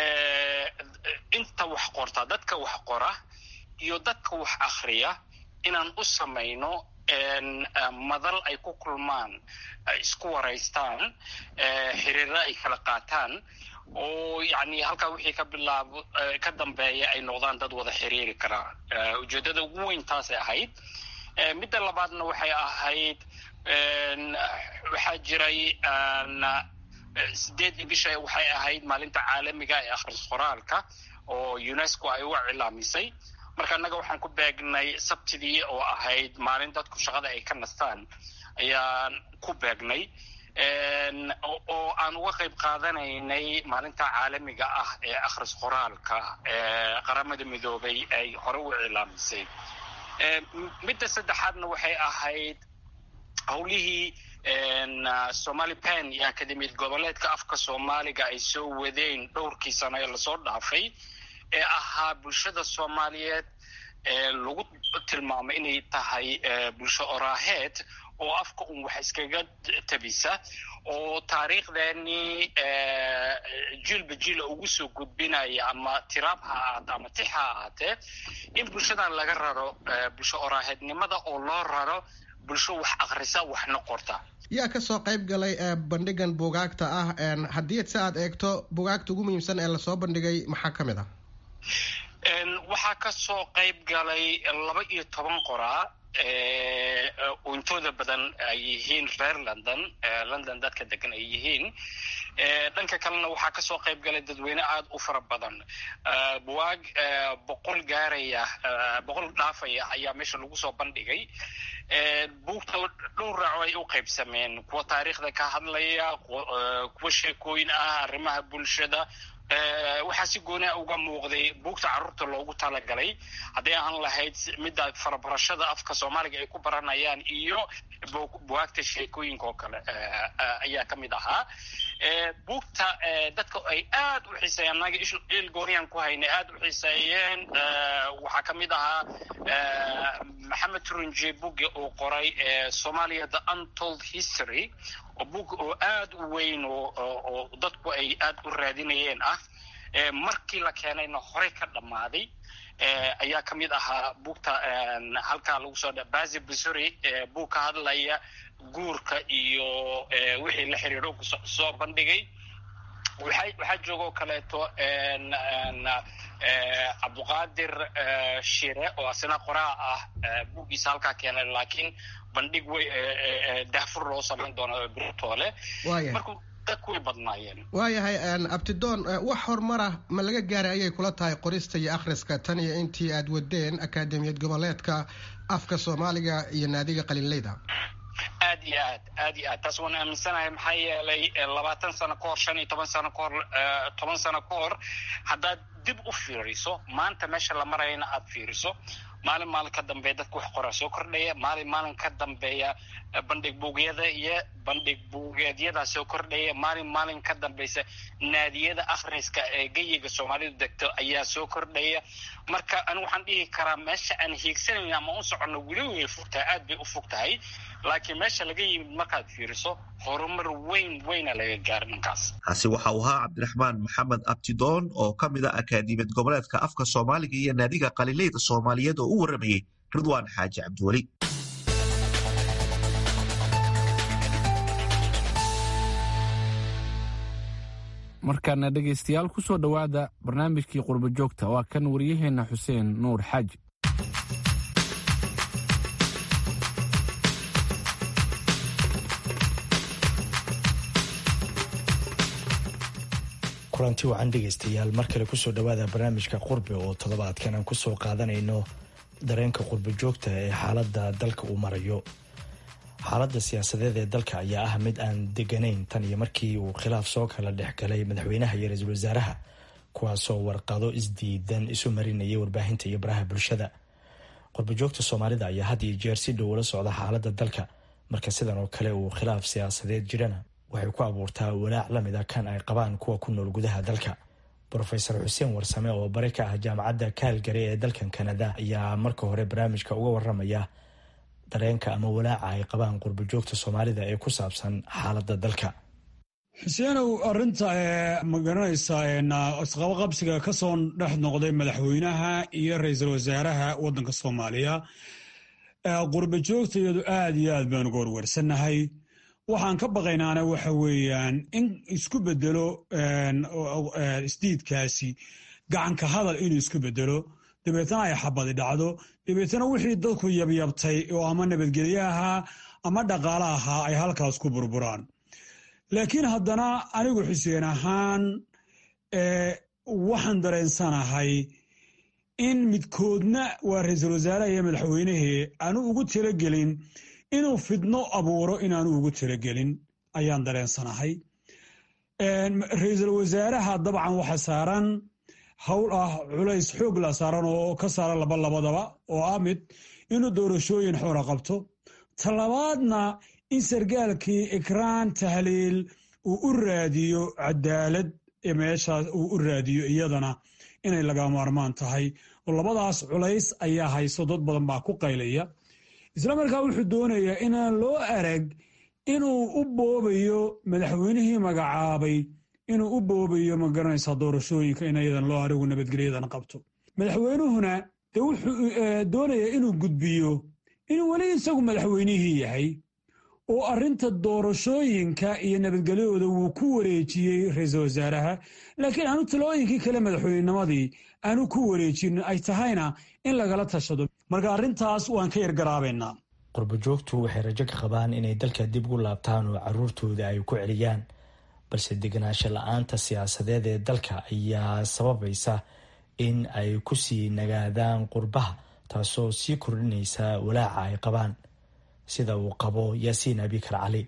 [SPEAKER 18] inta wax qorta dadka wax qora iyo dadka wax akhriya inaan u samayno madal ay ku kulmaan ay isku waraystaan xiriira ay kala qaataan oo yani halkaa wixii ka bilaabo ka dambeeya ay noqdaan dad wada xiriiri karaa ujeeddada ugu weyn taasay ahayd midda labaadna waxay ahayd waxaa jiray sideedii bisha waxay ahayd maalinta caalamiga ee akhris qoraalka oo unesco ay u cilaamisay marka annaga waxaan ku beegnay sabtidii oo ahayd maalin dadku shaqada ay ka nastaan ayaan ku beegnay oo aan uga qayb qaadanaynay maalinta caalamiga ah ee akhris qoraalka ee qaramada midoobay ay hore u cilaamisay midda saddexaadna waxay ahayd howlihii somali pen iyo akademiyad goboleedka afka soomaaliga ay soo wadeen dhowrkii sano ee lasoo dhaafay ee ahaa bulshada soomaaliyeed ee lagu tilmaamay inay tahay bulsho oraaheed oo afka un wax iskaga tabisa oo taariikhdeenii jiilba jiila ugu soo gudbinaya ama tiraab ha ahaate ama tix ha ahaatee in bulshadan laga raro bulsho oraaheednimada oo loo raro bulsho wax akrisa waxna qorta
[SPEAKER 19] yaa ka soo qayb galay bandhigan buugaagta ah haddii si aad eegto buugaagta ugu muhiimsan ee lasoo bandhigay maxaa ka mid ah
[SPEAKER 18] waxaa ka soo qayb galay laba iyo toban qoraa intooda badan ay yihiin reer london london dadka degan ay yihiin dhanka kalena waxaa kasoo qayb galay dadweyne aada u fara badan buwaag boqol gaaraya boqol dhaafaya ayaa meesha lagu soo bandhigay buugta dhowr raaco ay u qaybsameen kuwa taariikhda ka hadlaya kuwa sheekooyin ah arrimaha bulshada waxaa si gooni uga muuqday buugta carruurta loogu talagalay hadday ahaan lahayd midda farabarashada afka soomaaliga ay ku baranayaan iyo buwaagta sheekooyinka oo kale ayaa ka mid ahaa buugta dadka ay aad u xiiseeyeen anaga il gooniyaan ku haynay aad u xiiseeyeen waxaa ka mid ahaa maxamed turunje buge uu qoray somalia the untold history oo bug oo aad u weyn oo dadku ay aad u raadinayeen ah markii la keenayna horey ka dhammaaday ayaa ka mid ahaa buugta halkaa lagu soo bazi busuri buug ka hadlaya guurka iyo wixii la xiriiro soo bandhigay waxaa joogoo kaleeto cabduqaadir shire oo asina qoraa ah buuggiisa halkaa keenay laakiin bandhig wey daafur loo samayn doono birtoole marku dadku way badnaayeen
[SPEAKER 19] waayahay abtidoon wax horumara ma laga gaaray ayay kula tahay qorista iyo akhriska tan iyo intii aad wadeen akaademiyad goboleedka afka soomaaliga iyo naadiga qalinleyda
[SPEAKER 18] aad iyo aad aad iyo aad taas waan aaminsanahay maxaa yeelay labaatan sano ka hor shan iyo toban sano ka hor toban sano ka hor haddaad dib u fiiriso maanta meesha la marayana aad fiiriso maalin maalin ka dambeeya dadka wax qoraa soo kordhaya maalin maalin ka dambeeya bandhig buugyada iyo bandhig buugeedyadaa soo kordhaya maalin maalin ka dambeysa naadiyada akhriska ee geyiga soomaalidu degto ayaa soo kordhaya marka anigu waxaan dhihi karaa meesha aan hiigsanayn ama u soconno weli way fogtahay aad bay u fog tahay laakiin meesha laga yimid markaad fiiriso horumar weyn weyna laga gaaray dhankaas
[SPEAKER 1] kaasi waxa uu ahaa cabdiraxmaan maxamed abtidoon oo ka mid a akaadimiyad goboleedka afka soomaaliga iyo naadiga qalileyda soomaaliyeed oo u warramayey ridwaan xaaji cabdiweli
[SPEAKER 2] markaana dhegaystayaal ku soo dhowaada barnaamijkii qurbo joogta waa kan wariyaheenna xuseen nuur xaaji
[SPEAKER 20] kulanti wacan dhegaystayaal mar kale kusoo dhowaada barnaamijka qurbi oo toddobaadkan aan kusoo qaadanayno dareenka qurbo joogta ee xaaladda dalka uu marayo xaaladda siyaasadeed ee dalka ayaa ah mid aan deganayn tan iyo markii uu khilaaf soo kala dhex galay madaxweynaha iyo ra-iisul wasaaraha kuwaasoo warqado isdiidan isu marinayay warbaahinta iyo baraha bulshada qurbojoogta soomaalida ayaa had iyo jeer si dhow ula socda xaaladda dalka marka sidan oo kale uu khilaaf siyaasadeed jirana waxay ku abuurtaa walaac lamid a kan ay qabaan kuwa ku nool gudaha dalka rofeor xuseen warsame oo bari ka ah jaamacadda kaalgari ee dalkan kanada ayaa marka hore barnaamijka uga waramaya dareenka ama walaaca ay qabaan qurbojoogta soomaalida ee ku saabsan xaaladda dalka
[SPEAKER 4] xuseenow arinta ma garanaysaa isqabaqabsiga ka soo dhex noqday madaxweynaha iyo ra-iisul wasaaraha wadanka soomaaliya qurbojoogta iyadu aad iyo aad baan uga warwarsannahay waxaan ka baqaynaana waxa weeyaan in isku bedelo isdiidkaasi gacanka hadal inuu isku bedelo dabeetana ay xabadi dhacdo dabeetana wixii dadku yabyabtay oo ama nabadgelye ahaa ama dhaqaale ahaa ay halkaas ku burburaan laakiin haddana anigu xuseen ahaan waxaan dareensanahay in midkoodna waa ra-iisul wasaaraha iyo madaxweynehii aanu ugu talagelin inuu fidno abuuro inaanu ugu talagelin ayaan dareensanahay ra-iisul wasaaraha dabcan waxa saaran howl ah culays xoog la saaran oo ka saaran laba labadaba oo ah mid inuu doorashooyin xoora qabto talabaadna in sargaalkii ikraan tahliil uu u raadiyo cadaalad meeshaas uu u raadiyo iyadana inay laga maarmaan tahay oo labadaas culays ayaa hayso dad badan baa ku qaylaya isla markaa wuxuu doonayaa inaan loo arag inuu u boobayo madaxweynihii magacaabay inuu u boobayo magaranaysaa doorashooyinka in iyadan loo arigu nabadgelyadan qabto madaxweynuhuna de wuxuu doonayaa inuu gudbiyo inuu weli isagu madaxweynihii yahay oo arrinta doorashooyinka iyo nabadgelyadooda wuu ku wareejiyey ra-iisul wasaaraha laakiin aanu talooyinkii kale madaxweynenimadii aanu ku wareejin ay tahayna in lagala tashado marka arrintaas waan ka yargaraabaynaa
[SPEAKER 20] qurbojoogtu waxay rajo ka qabaan inay dalka dib ugu laabtaan oo caruurtooda ay ku celiyaan balse deganaansho la-aanta siyaasadeed ee dalka ayaa sababaysa in ay kusii nagaadaan qurbaha taasoo sii kordhinaysa walaaca ay qabaan sida uu qabo yaasiin abikar cali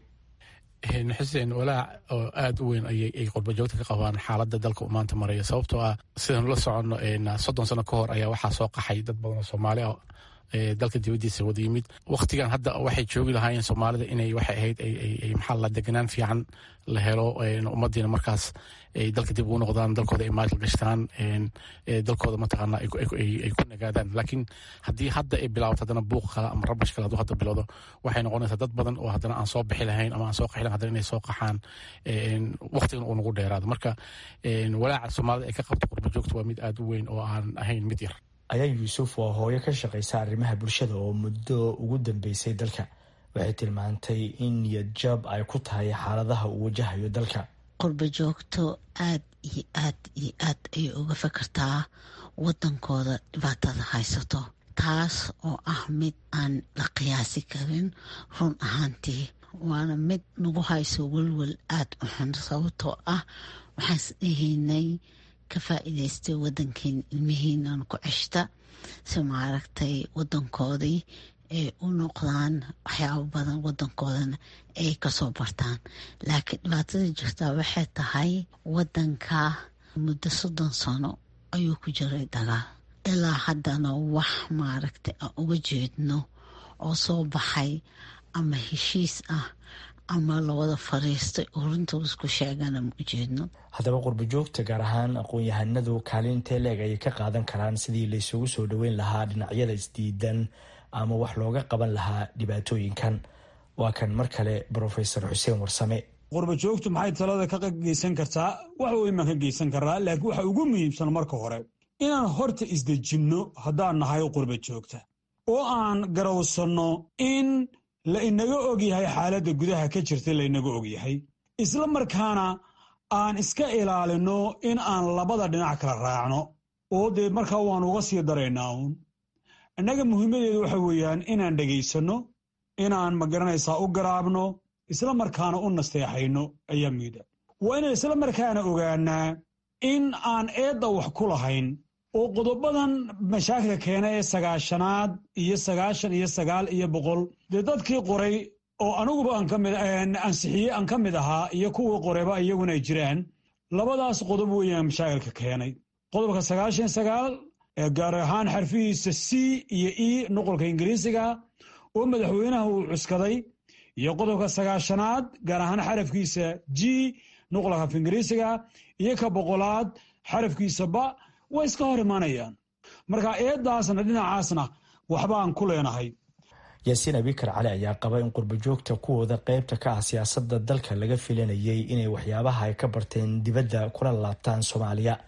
[SPEAKER 2] xuseen walaac oo aada u weyn ayay qurbajoogta ka qabaan xaaladda dalka uu maanta maraya sababtoo ah sidaynu la soconno soddon sano ka hor ayaa waxaa soo qaxay dad badan oo soomaali ah dalka dibadiisa wada yimid wakhtigan hadda waxay joogi lahaayeen soomaalida inay waxay ahayd maxaa la deganaan fiican la helo ummadiina markaas ay dalka dib ugu noqdaan dalkooda ay maal gashtaan dalkooda mataqaana ay ku nagaadaan laakiin haddii hadda ay bilaabato haddana buuq kale ama rabash kale hadduu hadda bilowdo waxay noqonaysaa dad badan oo haddana aan soo bixi lahayn ama aan soo qaxi lahayn haddana inay soo qaxaan wakhtigan uu nagu dheeraado marka walaaca soomaalida ay ka qabto qurba joogta waa mid aada u weyn oo aan ahayn mid yar
[SPEAKER 20] ayaan yuusuf waa hooyo ka shaqaysa arrimaha bulshada oo muddo ugu dambeysay dalka waxay tilmaantay in niyad jab ay ku tahay xaaladaha uu wajahayo dalka
[SPEAKER 21] qurba joogto aad iyo aad iyo aad ayay uga fakartaa wadankooda dhibaatada haysato taas oo ah mid aan la qiyaasi karin run ahaantii waana mid nagu hayso welwel aada u xun sababtoo ah waxaan isdhihaynay ka faa-iideystay wadankeena ilmihiinan ku ceshta si maaragtay wadankoodii ay u noqdaan waxyaabo badan wadankoodana ay kasoo bartaan laakiin dhibaatada jirtaa waxay tahay wadanka muddo soddon sano ayuu ku jiray dagaal ilaa haddana wax maaragtay aan uga jeedno oo soo baxay ama heshiis ah ama lawada fariistay oo runta isku sheegana ma ujeedno
[SPEAKER 20] haddaba qurbajoogta gaar ahaan aqoon-yahanadu kaalintee leeg ayay ka qaadan karaan sidii laysugu soo dhoweyn lahaa dhinacyada isdiidan ama wax looga qaban lahaa dhibaatooyinkan waa kan mar kale brofesor xuseen warsame
[SPEAKER 4] qurbajoogtu maxay talada ka geysan kartaa wax weyn baan ka geysan karaa laakiin waxa ugu muhiimsan marka hore inaan horta isdejinno haddaan nahay qurba joogta oo aan garowsanno in la inaga ogyahay xaaladda gudaha ka jirta la inaga ogyahay isla markaana aan iska ilaalino in aan labada dhinac kala raacno oo dee markaa waan uga sii daraynaa uun innaga muhiimadeedu waxa weeyaan inaan dhegaysanno inaan magaranaysaa u garaabno isla markaana u nasteexayno ayaa muida waa inaan isla markaana ogaanaa in aan eedda wax ku lahayn oo qodobadan mashaakilka keena ee sagaashanaad iyo sagaashan iyo sagaal iyo boqol dee dadkii qoray oo aniguba ansixiyey aan ka mid ahaa iyo kuwii qorayba iyaguna ay jiraan labadaas qodob weeyaan mashaakilka keenay qodobka sagaashan sagaal ee gaar ahaan xarfihiisa c iyo e nuqolka ingiriisiga oo madaxweynaha uu cuskaday iyo qodobka sagaashanaad gaar ahaan xarafkiisa g nuqolka af ingiriisiga iyo ka boqolaad xarafkiisa ba way iska hor imaanayaan marka eedaasna dhinacaasna waxbaan ku leenahay
[SPEAKER 20] yaasiin abikar cali ayaa qaba in qurbajoogta kuwooda qeybta ka ah siyaasada dalka laga filanayay inay waxyaabaha ay ka barteen dibadda kula laabtaan soomaaliya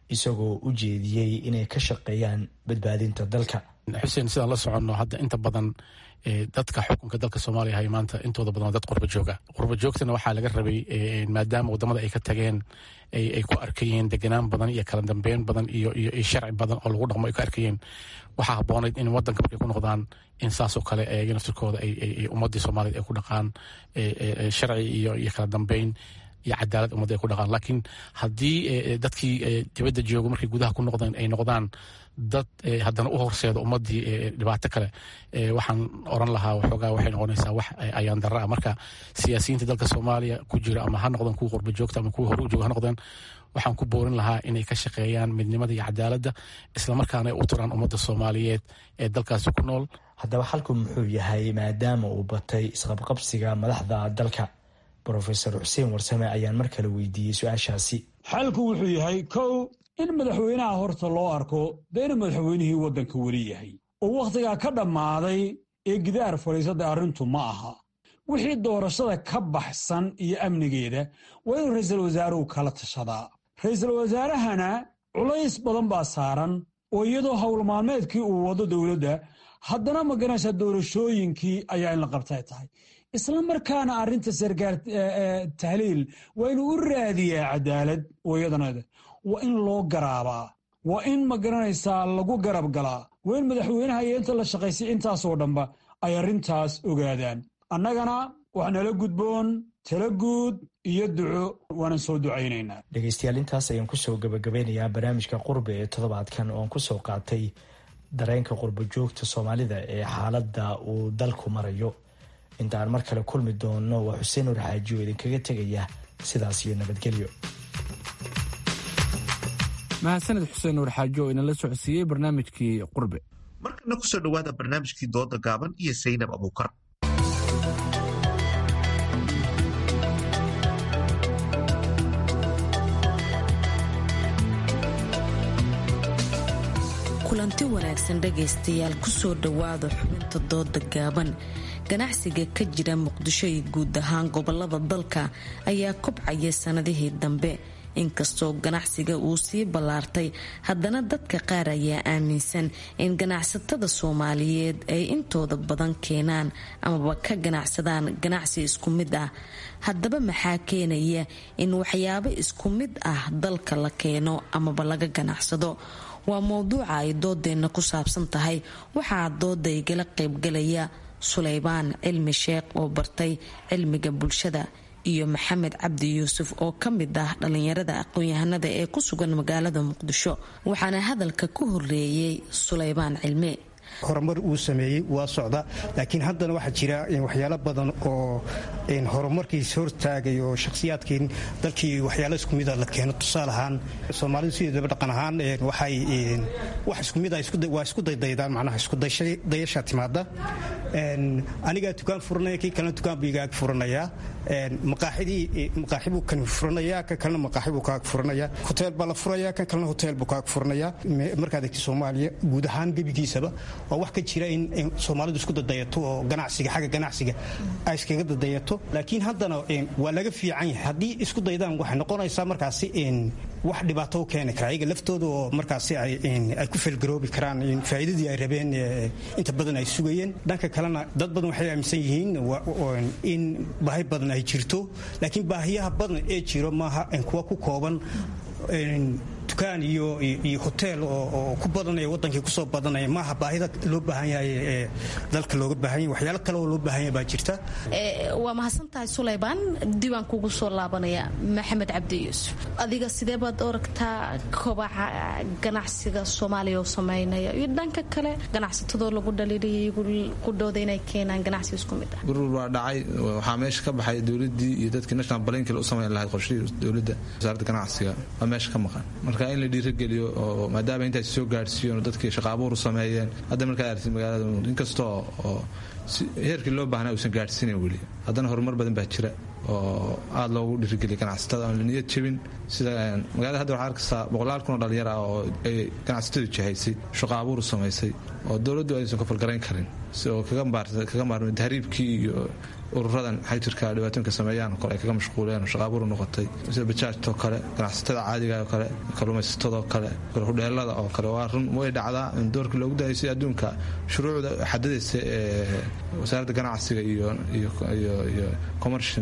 [SPEAKER 20] isagoo u jeediyey inay ka shaqeeyaan badbaadinta dalka
[SPEAKER 2] xuseen sidaan la soconno hadda inta badan dadka xukunka dalka soomaaliya hay maanta intooda badan waa dad qurba jooga qurba joogtana waxaa laga rabay maadaama wadamada ay ka tageen ay ku arkayeen deganaan badan iyo kala dambeyn badan iyo sharci badan oo lagu dhaqmo ay ku arkayeen waxaa haboonayd in wadanka markay ku noqdaan in saasoo kale ayaga naftirkooda ay ummadii soomaaliyed ay ku dhaqaan sharci iyo kala dambeyn iyo cadaalad ummadda ay ku dhaqaan laakiin haddii dadkii dibadda joogo markay gudaha ku noqdeen ay noqdaan dad haddana u horseeda ummadii dhibaato kale waxaan oran lahaa waxoogaa waxay noqonaysaa wax ayaan darra ah marka siyaasiyiinta dalka soomaaliya ku jira ama ha noqdeen kuwa qurba joogta ama kuwa hore u jooga ha noqdeen waxaan ku boorin lahaa inay ka shaqeeyaan midnimada iyo cadaaladda islamarkaana ay u turaan ummadda soomaaliyeed ee dalkaasi ku nool
[SPEAKER 20] haddaba xalku muxuu yahay maadaama uu batay isqabqabsiga madaxda dalka rofesor xuseen warsame ayaan mar kale weydiiyey su-aashaasi
[SPEAKER 4] xalku wuxuu yahay kow in madaxweynaha horta loo arko dee inuu madaxweynihii waddanka weli yahay oo wakhtigaa ka dhammaaday ee gidaar fadhiisada arrintu ma aha wixii doorashada ka baxsan iyo amnigeeda waa inuu ra'iisul wasaaruhu kala tashadaa ra'iisul wasaarahana culays badan baa saaran oo iyadoo howlmaalmeedkii uu wado dowladda haddana maganaysa doorashooyinkii ayaa in la qabtay tahay isla markaana arrinta sarkaar tahliil waa inuu u raadiyaa cadaalad oo iyadana waa in loo garaabaa waa in magaranaysaa lagu garab galaa waa in madaxweynaha iyo inta la shaqaysay intaasoo dhanba ay arrintaas ogaadaan annagana wax nala gudboon tala guud iyo duco waanan soo ducaynaynaa
[SPEAKER 20] dhegeystayaal intaas ayaan kusoo gabagabeynayaa barnaamijka qurbe ee toddobaadkan ooan kusoo qaatay dareenka qurbo joogta soomaalida ee xaaladda uu dalku marayo intaan mar kale kulmi doono waa xuseen nur xaaji oo idinkaga tegaya sidaas iyo nabadgelyo
[SPEAKER 2] mahadsaned xuseen nuur xaaji oo inala socodsiiyey barnaamijkii qurbe
[SPEAKER 1] markana kusoo dhowaada barnaamijkii dooda gaaban iyo saynab abuukar
[SPEAKER 3] kulanti wanaagsan dhegaystayaal kusoo dhowaada xubinta dooda gaaban ganacsiga ka jira muqdisho iyo guud ahaan gobolada dalka ayaa kobcaya sanadihii dambe inkastoo ganacsiga uu sii ballaartay haddana dadka qaar ayaa aaminsan in ganacsatada soomaaliyeed ay intooda badan keenaan amaba ka ganacsadaan ganacsi isku mid ah haddaba maxaa keenaya in waxyaabo isku mid ah dalka la keeno amaba laga ganacsado waa mowduuca ay doodeenna ku saabsan tahay waxaa dooda igala qaybgalaya suleybaan cilmi sheekh oo bartay cilmiga bulshada iyo maxamed cabdi yuusuf oo ka mid ah dhallinyarada aqoon-yahanada ee ku sugan magaalada muqdisho waxaana hadalka ku horeeyey suleybaan cilmi
[SPEAKER 22] horumar uu sameeyey waa socda laakiin haddana waxaa jira waxyaalo badan oo horumarkiis hortaagay oo shakhsiyaadkii dalkii waxyaalo isku mida la keeno tusaale ahaan soomaalidu sideedaba dhaqan ahaan waxay wax isku mida waa isku daydaydaan macnaha iskudayasha timaada anigaa dukaan furanaya kii kalena dukaan buu igaag furanayaa maqaaxidii maqaaxi buu kan furanayaa kan kalena maqaaxi buu kaag furanayaa hoteel baa la furayaa kan kalena hoteel buu kaag furanayaa markaad egti soomaaliya guud ahaan gebigiisaba waa wax ka jira in soomaalidu isku dadayato oo ganacsiga xagga ganacsiga ay iskaga dadayato laakiin haddana waa laga fiican yahay haddii isku daydaan waxay noqonaysaa markaasi wax dhibaato u keeni kara ayaga laftooda oo markaasi ay ku felgaroobi karaan faa'iidadii ay rabeen inta badan ay sugayeen dhanka kalena dad badan waxay aaminsan yihiin in baahi badan ay jirto laakiin baahiyaha badan ee jiro maaha kuwa ku kooban dukaan iyo iyo hoteel oo ku badanaya wadankii kusoo badanaya maaha baahida loo baahan yahay ee dalka looga baahan yahay waxyaalo kale oo loo baahan yahay baa jirta
[SPEAKER 3] waa mahadsan tahay suleybaan diiwaan kugu soo laabanaya maxamed cabdi yuusuf adiga sidee baad oragtaa kobaca ganacsiga soomaaliya oo sameynaya iyo dhanka kale ganacsatadoo lagu dhaliilaya ku dhooda inay keenaan ganacsi isku mid ah
[SPEAKER 23] gurur waa dhacay waxaa meesha ka baxay dowladii iyo dadkii national balankil u samayn lahayd qorshihii dowladda wasaaradda ganacsiga waa meesha ka maqan marka in la dhiirageliyo oo maadaama intaas soo gaadhsiiyen dadkii shaqaabuur u sameeyeen hadda markaad aragtid magaalada inkastoo oo heerkii loo baahnaa uusan gaadhsiinayn weli haddana horumar badan baa jira oo aada loogu dhiirigeliya ganacsatada aan la niyad jebin sida magaalada hadda waxaa arkaysaa boqolaal kun oo dhalinyar ah oo ay ganacsatadu jihaysay shaqo abuur samaysay oo dowladdu aysan kafalgarayn karin si oo kaga maarmay tahriibkii iyo ururadan xajirka dhibaatooyinka sameeyaan oo kale ay kaga mashquuleen oo shaqaabuur noqotay sida bajaajtoo kale ganacsatada caadiga oo kale kalluumaysatadoo kale hudheelada oo kale waa run way dhacdaa in doorkii loogu daayay sida adduunka shuruucda xadadaysa ee wasaaradda ganacsiga iyo iyo commershin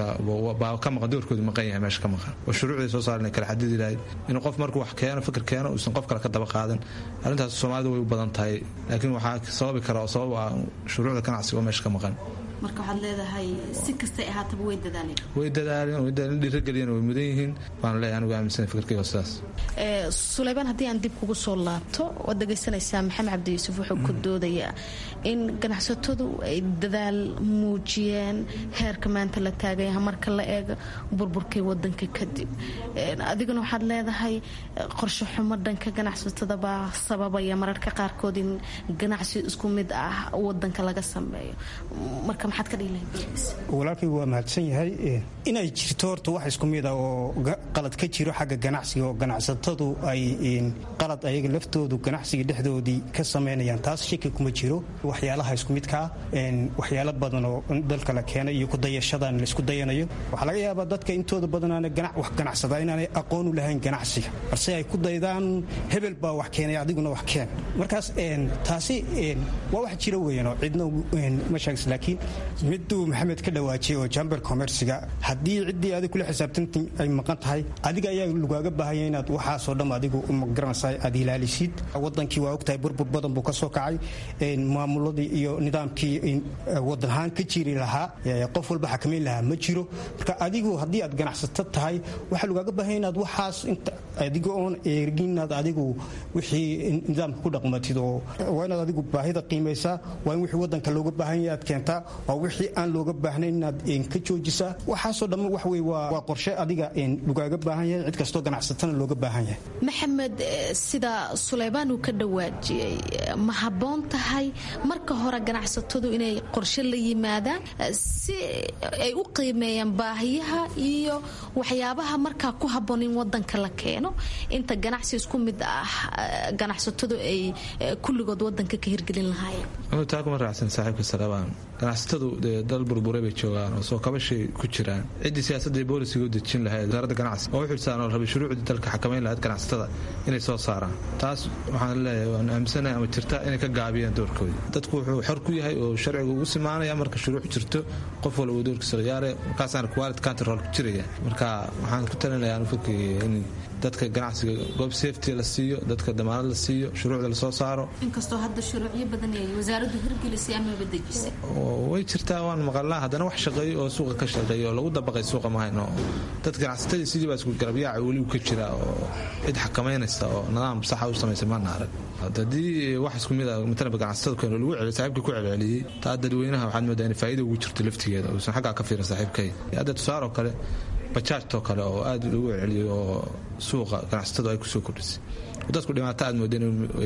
[SPEAKER 23] baa ka maqan doorkoodu maqan yahay meesha ka maqan oo shuruucday soo saaren ay kala xadidi lahayd inuu qof markuu wax keeno fikir keeno uusan qof kale ka daba qaadan arrintaas soomaalida way u badan tahay laakiin waxaa sababi kara oo sabab ah shuruucda ganacsiga oo meesha ka maqan
[SPEAKER 6] marka waxaad leedahay si kastay ahaataba way dadaaleen
[SPEAKER 23] way dadaaleen way dadaaleen dhiirageliyeen way mudan yihiin baan leeyahay anigu aaminsan fikirkayga sidaas
[SPEAKER 6] suleymaan haddii aan dib kugu soo laabto waad dhegaysanaysaa maxamed cabdi yuusuf wuxuu ku doodayaa in ganacsatadu ay dadaal muujiyeen heerka maanta la taagaya marka la eego burburkii wadanka kadib adiguna waxaad leedahay qorshe xumo dhanka ganacsatada baa sababaya mararka qaarkood in ganacsi isku mid ah wadanka laga sameeyo marka maxaad ka dhihi
[SPEAKER 22] walaalkaygu waa mahadsan yahay inay jirto horta wax isku mid ah oo qalad ka jiro xagga ganacsiga oo ganacsatadu ay qalad ayaga laftoodu ganacsiga dhexdoodii ka samaynayaan taas shaki kuma jiro waxyaalaha isku midkaa waxyaalo badan oo dalka la keenay iyo kudayashadan laisku dayanayo waxaa laga yaabaa dadka intooda badanaana wax ganacsada inaanay aqoon u lahayn ganacsiga balse ay ku daydaan hebel baa wax keenay adiguna wax keen markaas taasi waa wax jira weyanoo cidna ma sheegs laakiin miduu maxamed ka dhawaajiyay oo jamber commerciga haddii ciddii adig kula xisaabtanta ay maqan tahay adiga ayaa lagaaga baahanya inaad waxaasoo dham adigu magaranaysa aad ilaalisid wadankii waa ogtahay burbur badan buu ka soo kacay maamuladii iyo nidaamkii wadan ahaan ka jiri lahaa qof walba xakamayn lahaa ma jiro marka adigu haddii aad ganacsato tahay waxaa lagaaga baahanya inaad waxaas adiga oon eegin inaad adigu wixii nidaamka ku dhaqmatid oo waa inaad adigu baahida qiimaysaa waa in wixii wadanka looga baahanya aad keentaa waa wixii aan looga baahnayn inaad ka joojisaa waxaasoo dhamma wax wey waa qorshe adiga lagaaga baahan yahay cid kastoo ganacsatana looga baahan yahay
[SPEAKER 6] maxamed sida suleymaan uu ka dhawaajiyey ma habboon tahay marka hore ganacsatadu inay qorshe la yimaadaan si ay u qiimeeyaan baahiyaha iyo waxyaabaha markaa ku habboon in wadanka la keeno inta ganacsi isku mid ah ganacsatadu ay kulligood wadanka ka hirgelin lahaayeen
[SPEAKER 23] taa kuma raacsan saaxiibka salebaan ganacsatadu dee dal burburay bay joogaan oo soo kabashay ku jiraan ciddii siyaasadda boolisiga u dejin lahayd wasaaradda ganacsi oo u xilsaan oo rabay shuruucdii dalka xakamayn lahayd ganacsatada inay soo saaraan taas waxaan leeyahay waan aaminsanahay ama jirta inay ka gaabiyaan doorkoodii dadku wuxuu xor ku yahay oo sharciga ugu simaanaya marka shuruuc jirto qof walba doorkiisa ciyaare markaasaana quality control ku jiraya marka waxaan ku talinayaa anu fikirkayga in dadka ganacsiga goob safety la siiyo dadka damaanad la siiyo shuruucda lasoo saaro
[SPEAKER 6] inkastoo hadda shuruucyo badan ay wasaaraddu hirgelisay amaba dejisay
[SPEAKER 23] way jirtaa waan maqalnaa haddana wax shaqeeyo oo suuqa ka shaqeeya oo lagu dabaqay suuqa mahayno dad ganacsatadii sidii baa isku garabyaaca weli ka jira oo cid xakamaynaysa oo nidaam saxa u samaysa maana arag haddii wax isku mid a matalaba ganacsatada keeno lagu celiyo saaxiibka ku celceliyey taa dadweynaha waxaad moodaa in faa'iida ugu jirto laftigeeda uusan xaggaa ka fiirin saaxiibkay hadda tusaaroo kale bajaajtoo kale oo aad lagu celceliyay oo suuqa ganacsatadu ay kusoo kordhisay dadku dhibaato aad moodeen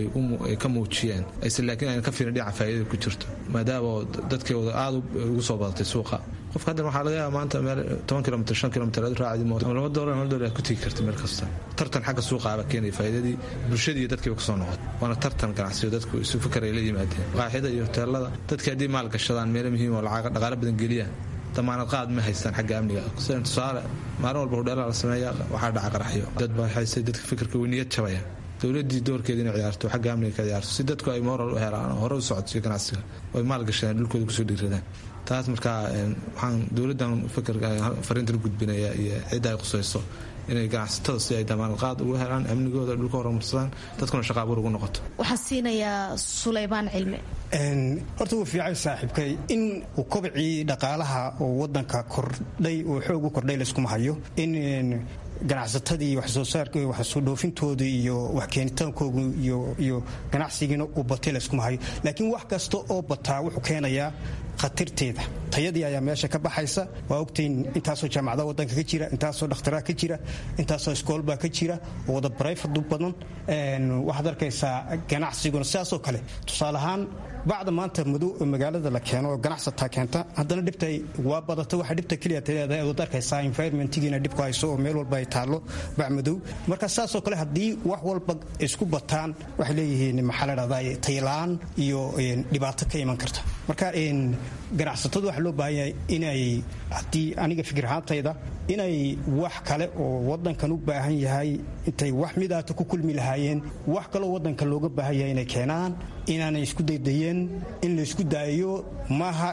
[SPEAKER 23] ay ka muujiyeen aysan laakiin ayna ka fiirin dhinaca faa'iidada ku jirto maadaama dadkeeda aad ugu soo badatay suuqa qofka haddan waxaa laga yaaba maanta meel toban kilomitr shan kilomitr aad raacdi mooto ama laba doolar hal doolar aad ku tegi karta meel kasta tartan xagga suuqa aba keenaya faa'iidadii bulshadii iyo dadkiiba kasoo noqotay waana tartan ganacsiyo dadku isu fikar ay la yimaadeen qaaxida iyo hoteelada dadkii haddii maal gashadaan meelo muhiim oo lacag dhaqaale badan geliyaan damaanad qaad ma haystaan xagga amniga sida tusaale maalin walba hudheelaa la sameeya waxaa dhaca qaraxyo dad baa haystay dadka fikirka weyniyad jabaya dowladii doorkeeda inay ciyaarto xagga amniga ka ciyaarto si dadku ay moral u helaan oo hore u socodsiyo ganacsiga oo ay maal gashadaan dhulkooda kusoo dhiiradaan taas markaa waxaan dowladdan fikirka fariintan u gudbinaya iyo cidda ay qusayso inay ganacsatada si ay damaanad qaad ugu helaan amnigooda dhulka horumarsadaan dadkuna shaqa abuur ugu noqoto
[SPEAKER 6] waxaan siinayaa suleymaan cilmi
[SPEAKER 22] horta wuu fiicay saaxiibkay in uu kobcii dhaqaalaha oo wadanka kordhay oo xoog u kordhay layskuma hayo in ganacsatadii waxsoo saarka waxsoo dhoofintooda iyo wax keenitaankooda iyo ganacsigiina uu batay layskuma hayo laakiin wax kasta oo bataa wuxuu keenayaa khatarteeda tayadii ayaa meesha ka baxaysa waa ogtiin intaasoo jaamacada wadanka ka jira intaasoo dhakhtaraa ka jira intaasoo iskoolbaa ka jira oo wada barayfadu badan waxaad arkaysaa ganacsiguna sidaasoo kale tusaale ahaan bacda maanta madow magaalada la keeno oo ganacsataa keenta haddana dhibta waa badata waxa dhibta keliya taleedahay waad arkaysaa environmentigiina dhibku hayso oo meel walba ay taallo bac madow marka sidaasoo kale haddii wax walba isku bataan waxay leeyihiin maxaa la dhahdaa taylaan iyo dhibaato ka iman karta marka ganacsatadu waxaa loo baahan yahay inay haddii aniga fikir ahaantayda inay wax kale oo wadankan u baahan yahay intay wax midaata ku kulmi lahaayeen wax kaloo wadanka looga baahan yahay inay keenaan inaanay isku daydayeen in la isku daayo maaha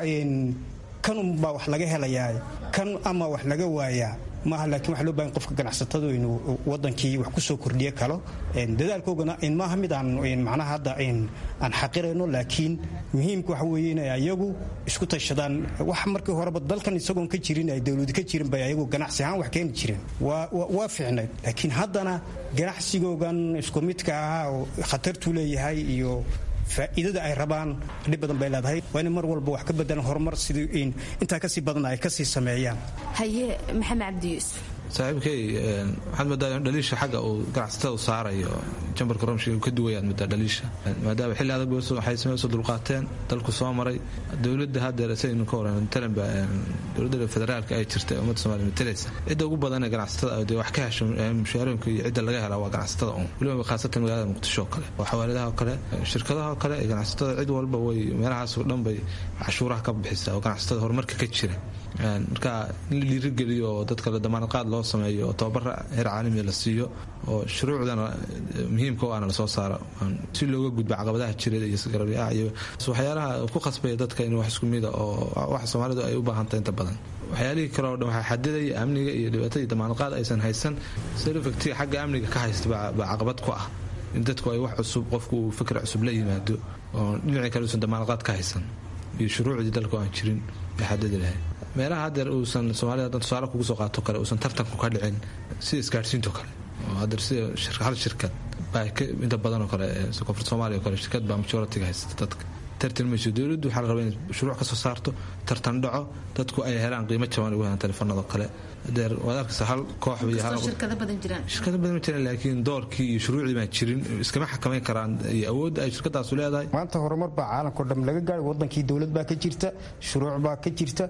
[SPEAKER 22] kanunbaa wax laga helayaa kan ama wax laga waayaa maaha laakiin waxa loo bahan qofka ganacsatadu inuu wadankii wax ku soo kordhiyo kalo dadaalkoogana maaha mid aan macnaha hadda aan xaqirayno laakiin muhiimka waxa weeye inay ayagu isku tashadaan wax markii horeba dalkan isagoon ka jirin ay dowladi ka jirin bay ayagu ganacsi ahaan wax keeni jireen waa fiicnayd laakiin haddana ganacsigoogan isku midka ahaa oo khatartuu leeyahay iyo faa'iidada ay rabaan dhib badan bay leedahay waa inay mar walba wax ka bedelan horumar sidii intaa kasii badan ay kasii sameeyaan
[SPEAKER 6] haye maxamed cabdi yuusuf
[SPEAKER 23] saaxiibkay waxaad moodaa in dhaliisha xagga uu ganacsatada u saarayo jambarka romshiga ka duwayaad moodaa dhaliisha maadaama xilli adag waxay sameysoo dulqaateen dalku soo maray dowladda haddeer saynu ka waran talanba dowladda federaalka ay jirta ummadda somalia matalaysa cidda ugu badan ee ganacsatada dee wax ka hesho mushaarooyinka iyo cidda laga helaa waa ganacsatada un weliba khaasatan magaalada muqdisho oo kale oo xawaaladaha oo kale shirkadaha oo kale ee ganacsatada cid walba way meelahaasoo dhan bay cashuuraha ka bixisaa oo ganacsatada horumarka ka jira marka in la dhiirigeliyo oo dadka la damaanadqaad loo sameeyo oo tababara heer caalamiya la siiyo oo shuruucdana muhiimka o ana lasoo saaro si looga gudba caqabadaha jireed iyo garabyaa iyo waxyaalaha ku khasbaya dadka in wax isku mida oo wax soomaalidu ay u baahantahay inta badan waxyaalihii kale o dhan waxaa xadidaya amniga iyo dhibaatadii damaanadqaad aysan haysan selofactiga xagga amniga ka haysta baa caqabad ku ah in dadku ay wax cusub qofku uu fikr cusub la yimaado oo dhinacii kale uusan damaanadqaad ka haysan iyo shuruucdii dalka aan jirin bay xadidi lahayd meelaha haddeer uusan soomaalida hadan tusaale kugu soo qaato kale uusan tartanku ka dhicin sida isgaadhsiinto kale oo haddeer sida hal shirkad baa inta badanoo kale koonfurta soomaaliya o kale shirkad baa majoritiga haysta dadka tartan mayso dowladdu waxaa la rabaa inay shuruuc ka soo saarto tartan dhaco dadku ay helaan qiimo jaban ugu helaan telefoonadoo kale adeer waad arkaysa hal koox
[SPEAKER 6] shirkado badan jiraan
[SPEAKER 23] shirkado badan ma jiraan laakiin doorkii iyo shuruucdii baan jirin iskama xakamayn karaan iyo awoodda ay shirkadaasu leedahay
[SPEAKER 22] maanta horumar baa caalamkao dham laga gaadhay wadankii dowlad baa ka jirta shuruuc baa ka jirta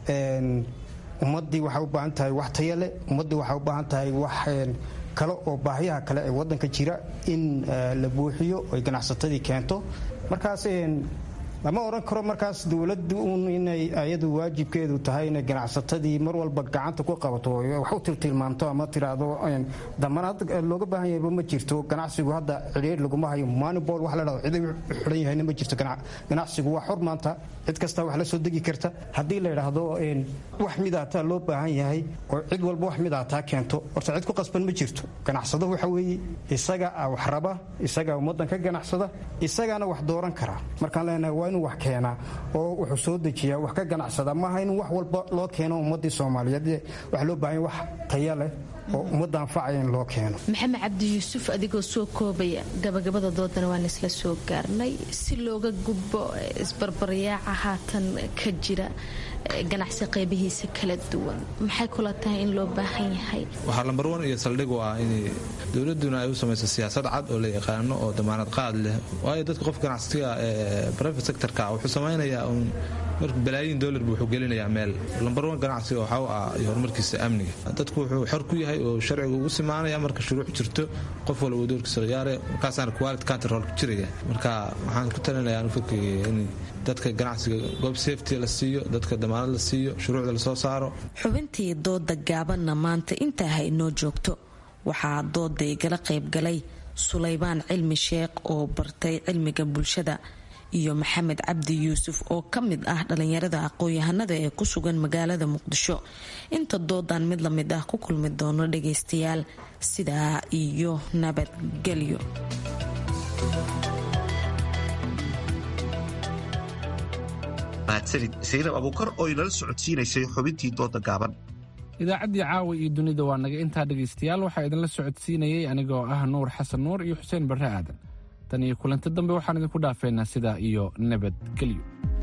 [SPEAKER 22] ummaddii waxay u baahan tahay wax taya leh ummaddii waxay u baahan tahay wax kale oo baahiyaha kale ee wadanka jira in la buuxiyo ay ganacsatadii keento markaas lama odhan karo markaas dowladdu un inay ayadu waajibkeedu tahay inay ganacsatadii mar walba gacanta ku qabato wax u tiltilmaamto ama tiraahdo damanaad looga baahan yahayba ma jirto ganacsigu hadda cidhiir laguma hayo manibol wax la dhahdo ciday xidhan yahayna ma jirto ganacsigu waa xor maanta cid kasta wax la soo degi karta haddii la yidhaahdo wax midaataa loo baahan yahay oo cid walba wax midaataa keento horta cid ku qasban ma jirto ganacsado waxa weeye isaga wax raba isaga ummadan ka ganacsada isagaana wax dooran kara markaan leenahay waa inuu wax keenaa oo wuxuu soo dejiyaa wax ka ganacsada maaha in wax walba loo keeno ummadii soomaaliyeed waxaa loo baahan wax taya leh oo ummadda anfacaya in loo keeno
[SPEAKER 6] maxamed cabdi yuusuf adigoo soo koobaya gabagabada doodana waan isla soo gaarnay si looga gudbo isbarbaryaaca haatan ka jira ganacsi qaybihiisa kala duwan maxay kula tahay in loo baahan yahay
[SPEAKER 23] waxaa lambar wan iyo saldhig u ah in dowladuna ay u samayso siyaasad cad oo la yaqaano oo damaanad qaad leh waayo dadka qof ganacsiga ee private sectorka wuxuu samaynayaa un marka balaayiin dollar buu wuxuu gelinayaa meel lambar wan ganacsiga waxaa u ah iyo horumarkiisa amniga dadku wuxuu xor ku yahay oo sharciga ugu simaanaya marka shuruuc jirto qof walba doorkiisa ciyaare markaasaana quality control jiraya marka waxaan ku talinayaa anu fikriga in dadka ganacsiga goob safety la siiyo dadka damaanad la siiyo shuruucda lasoo saaro
[SPEAKER 3] xubintii dooda gaabanna maanta intaa ha inoo joogto waxaa dooda igala qaybgalay sulaybaan cilmi sheekh oo bartay cilmiga bulshada iyo maxamed cabdi yuusuf oo ka mid ah dhalinyarada aqoon-yahanada ee ku sugan magaalada muqdisho inta doodan mid la mid ah ku kulmi doono dhagaystayaal sidaa iyo nabadgelyo
[SPEAKER 1] mahadsanid saynab abuukar oo inala socodsiinaysay xubintii dooda gaaban
[SPEAKER 2] idaacaddii caawa iyo dunida waa naga intaa dhegaystayaal waxaa idinla socodsiinayay anigoo ah nuur xasan nuur iyo xuseen barre aadan tan iyo kulanti dambe waxaan idinku dhaafeynaa sidaa iyo nabadgelyo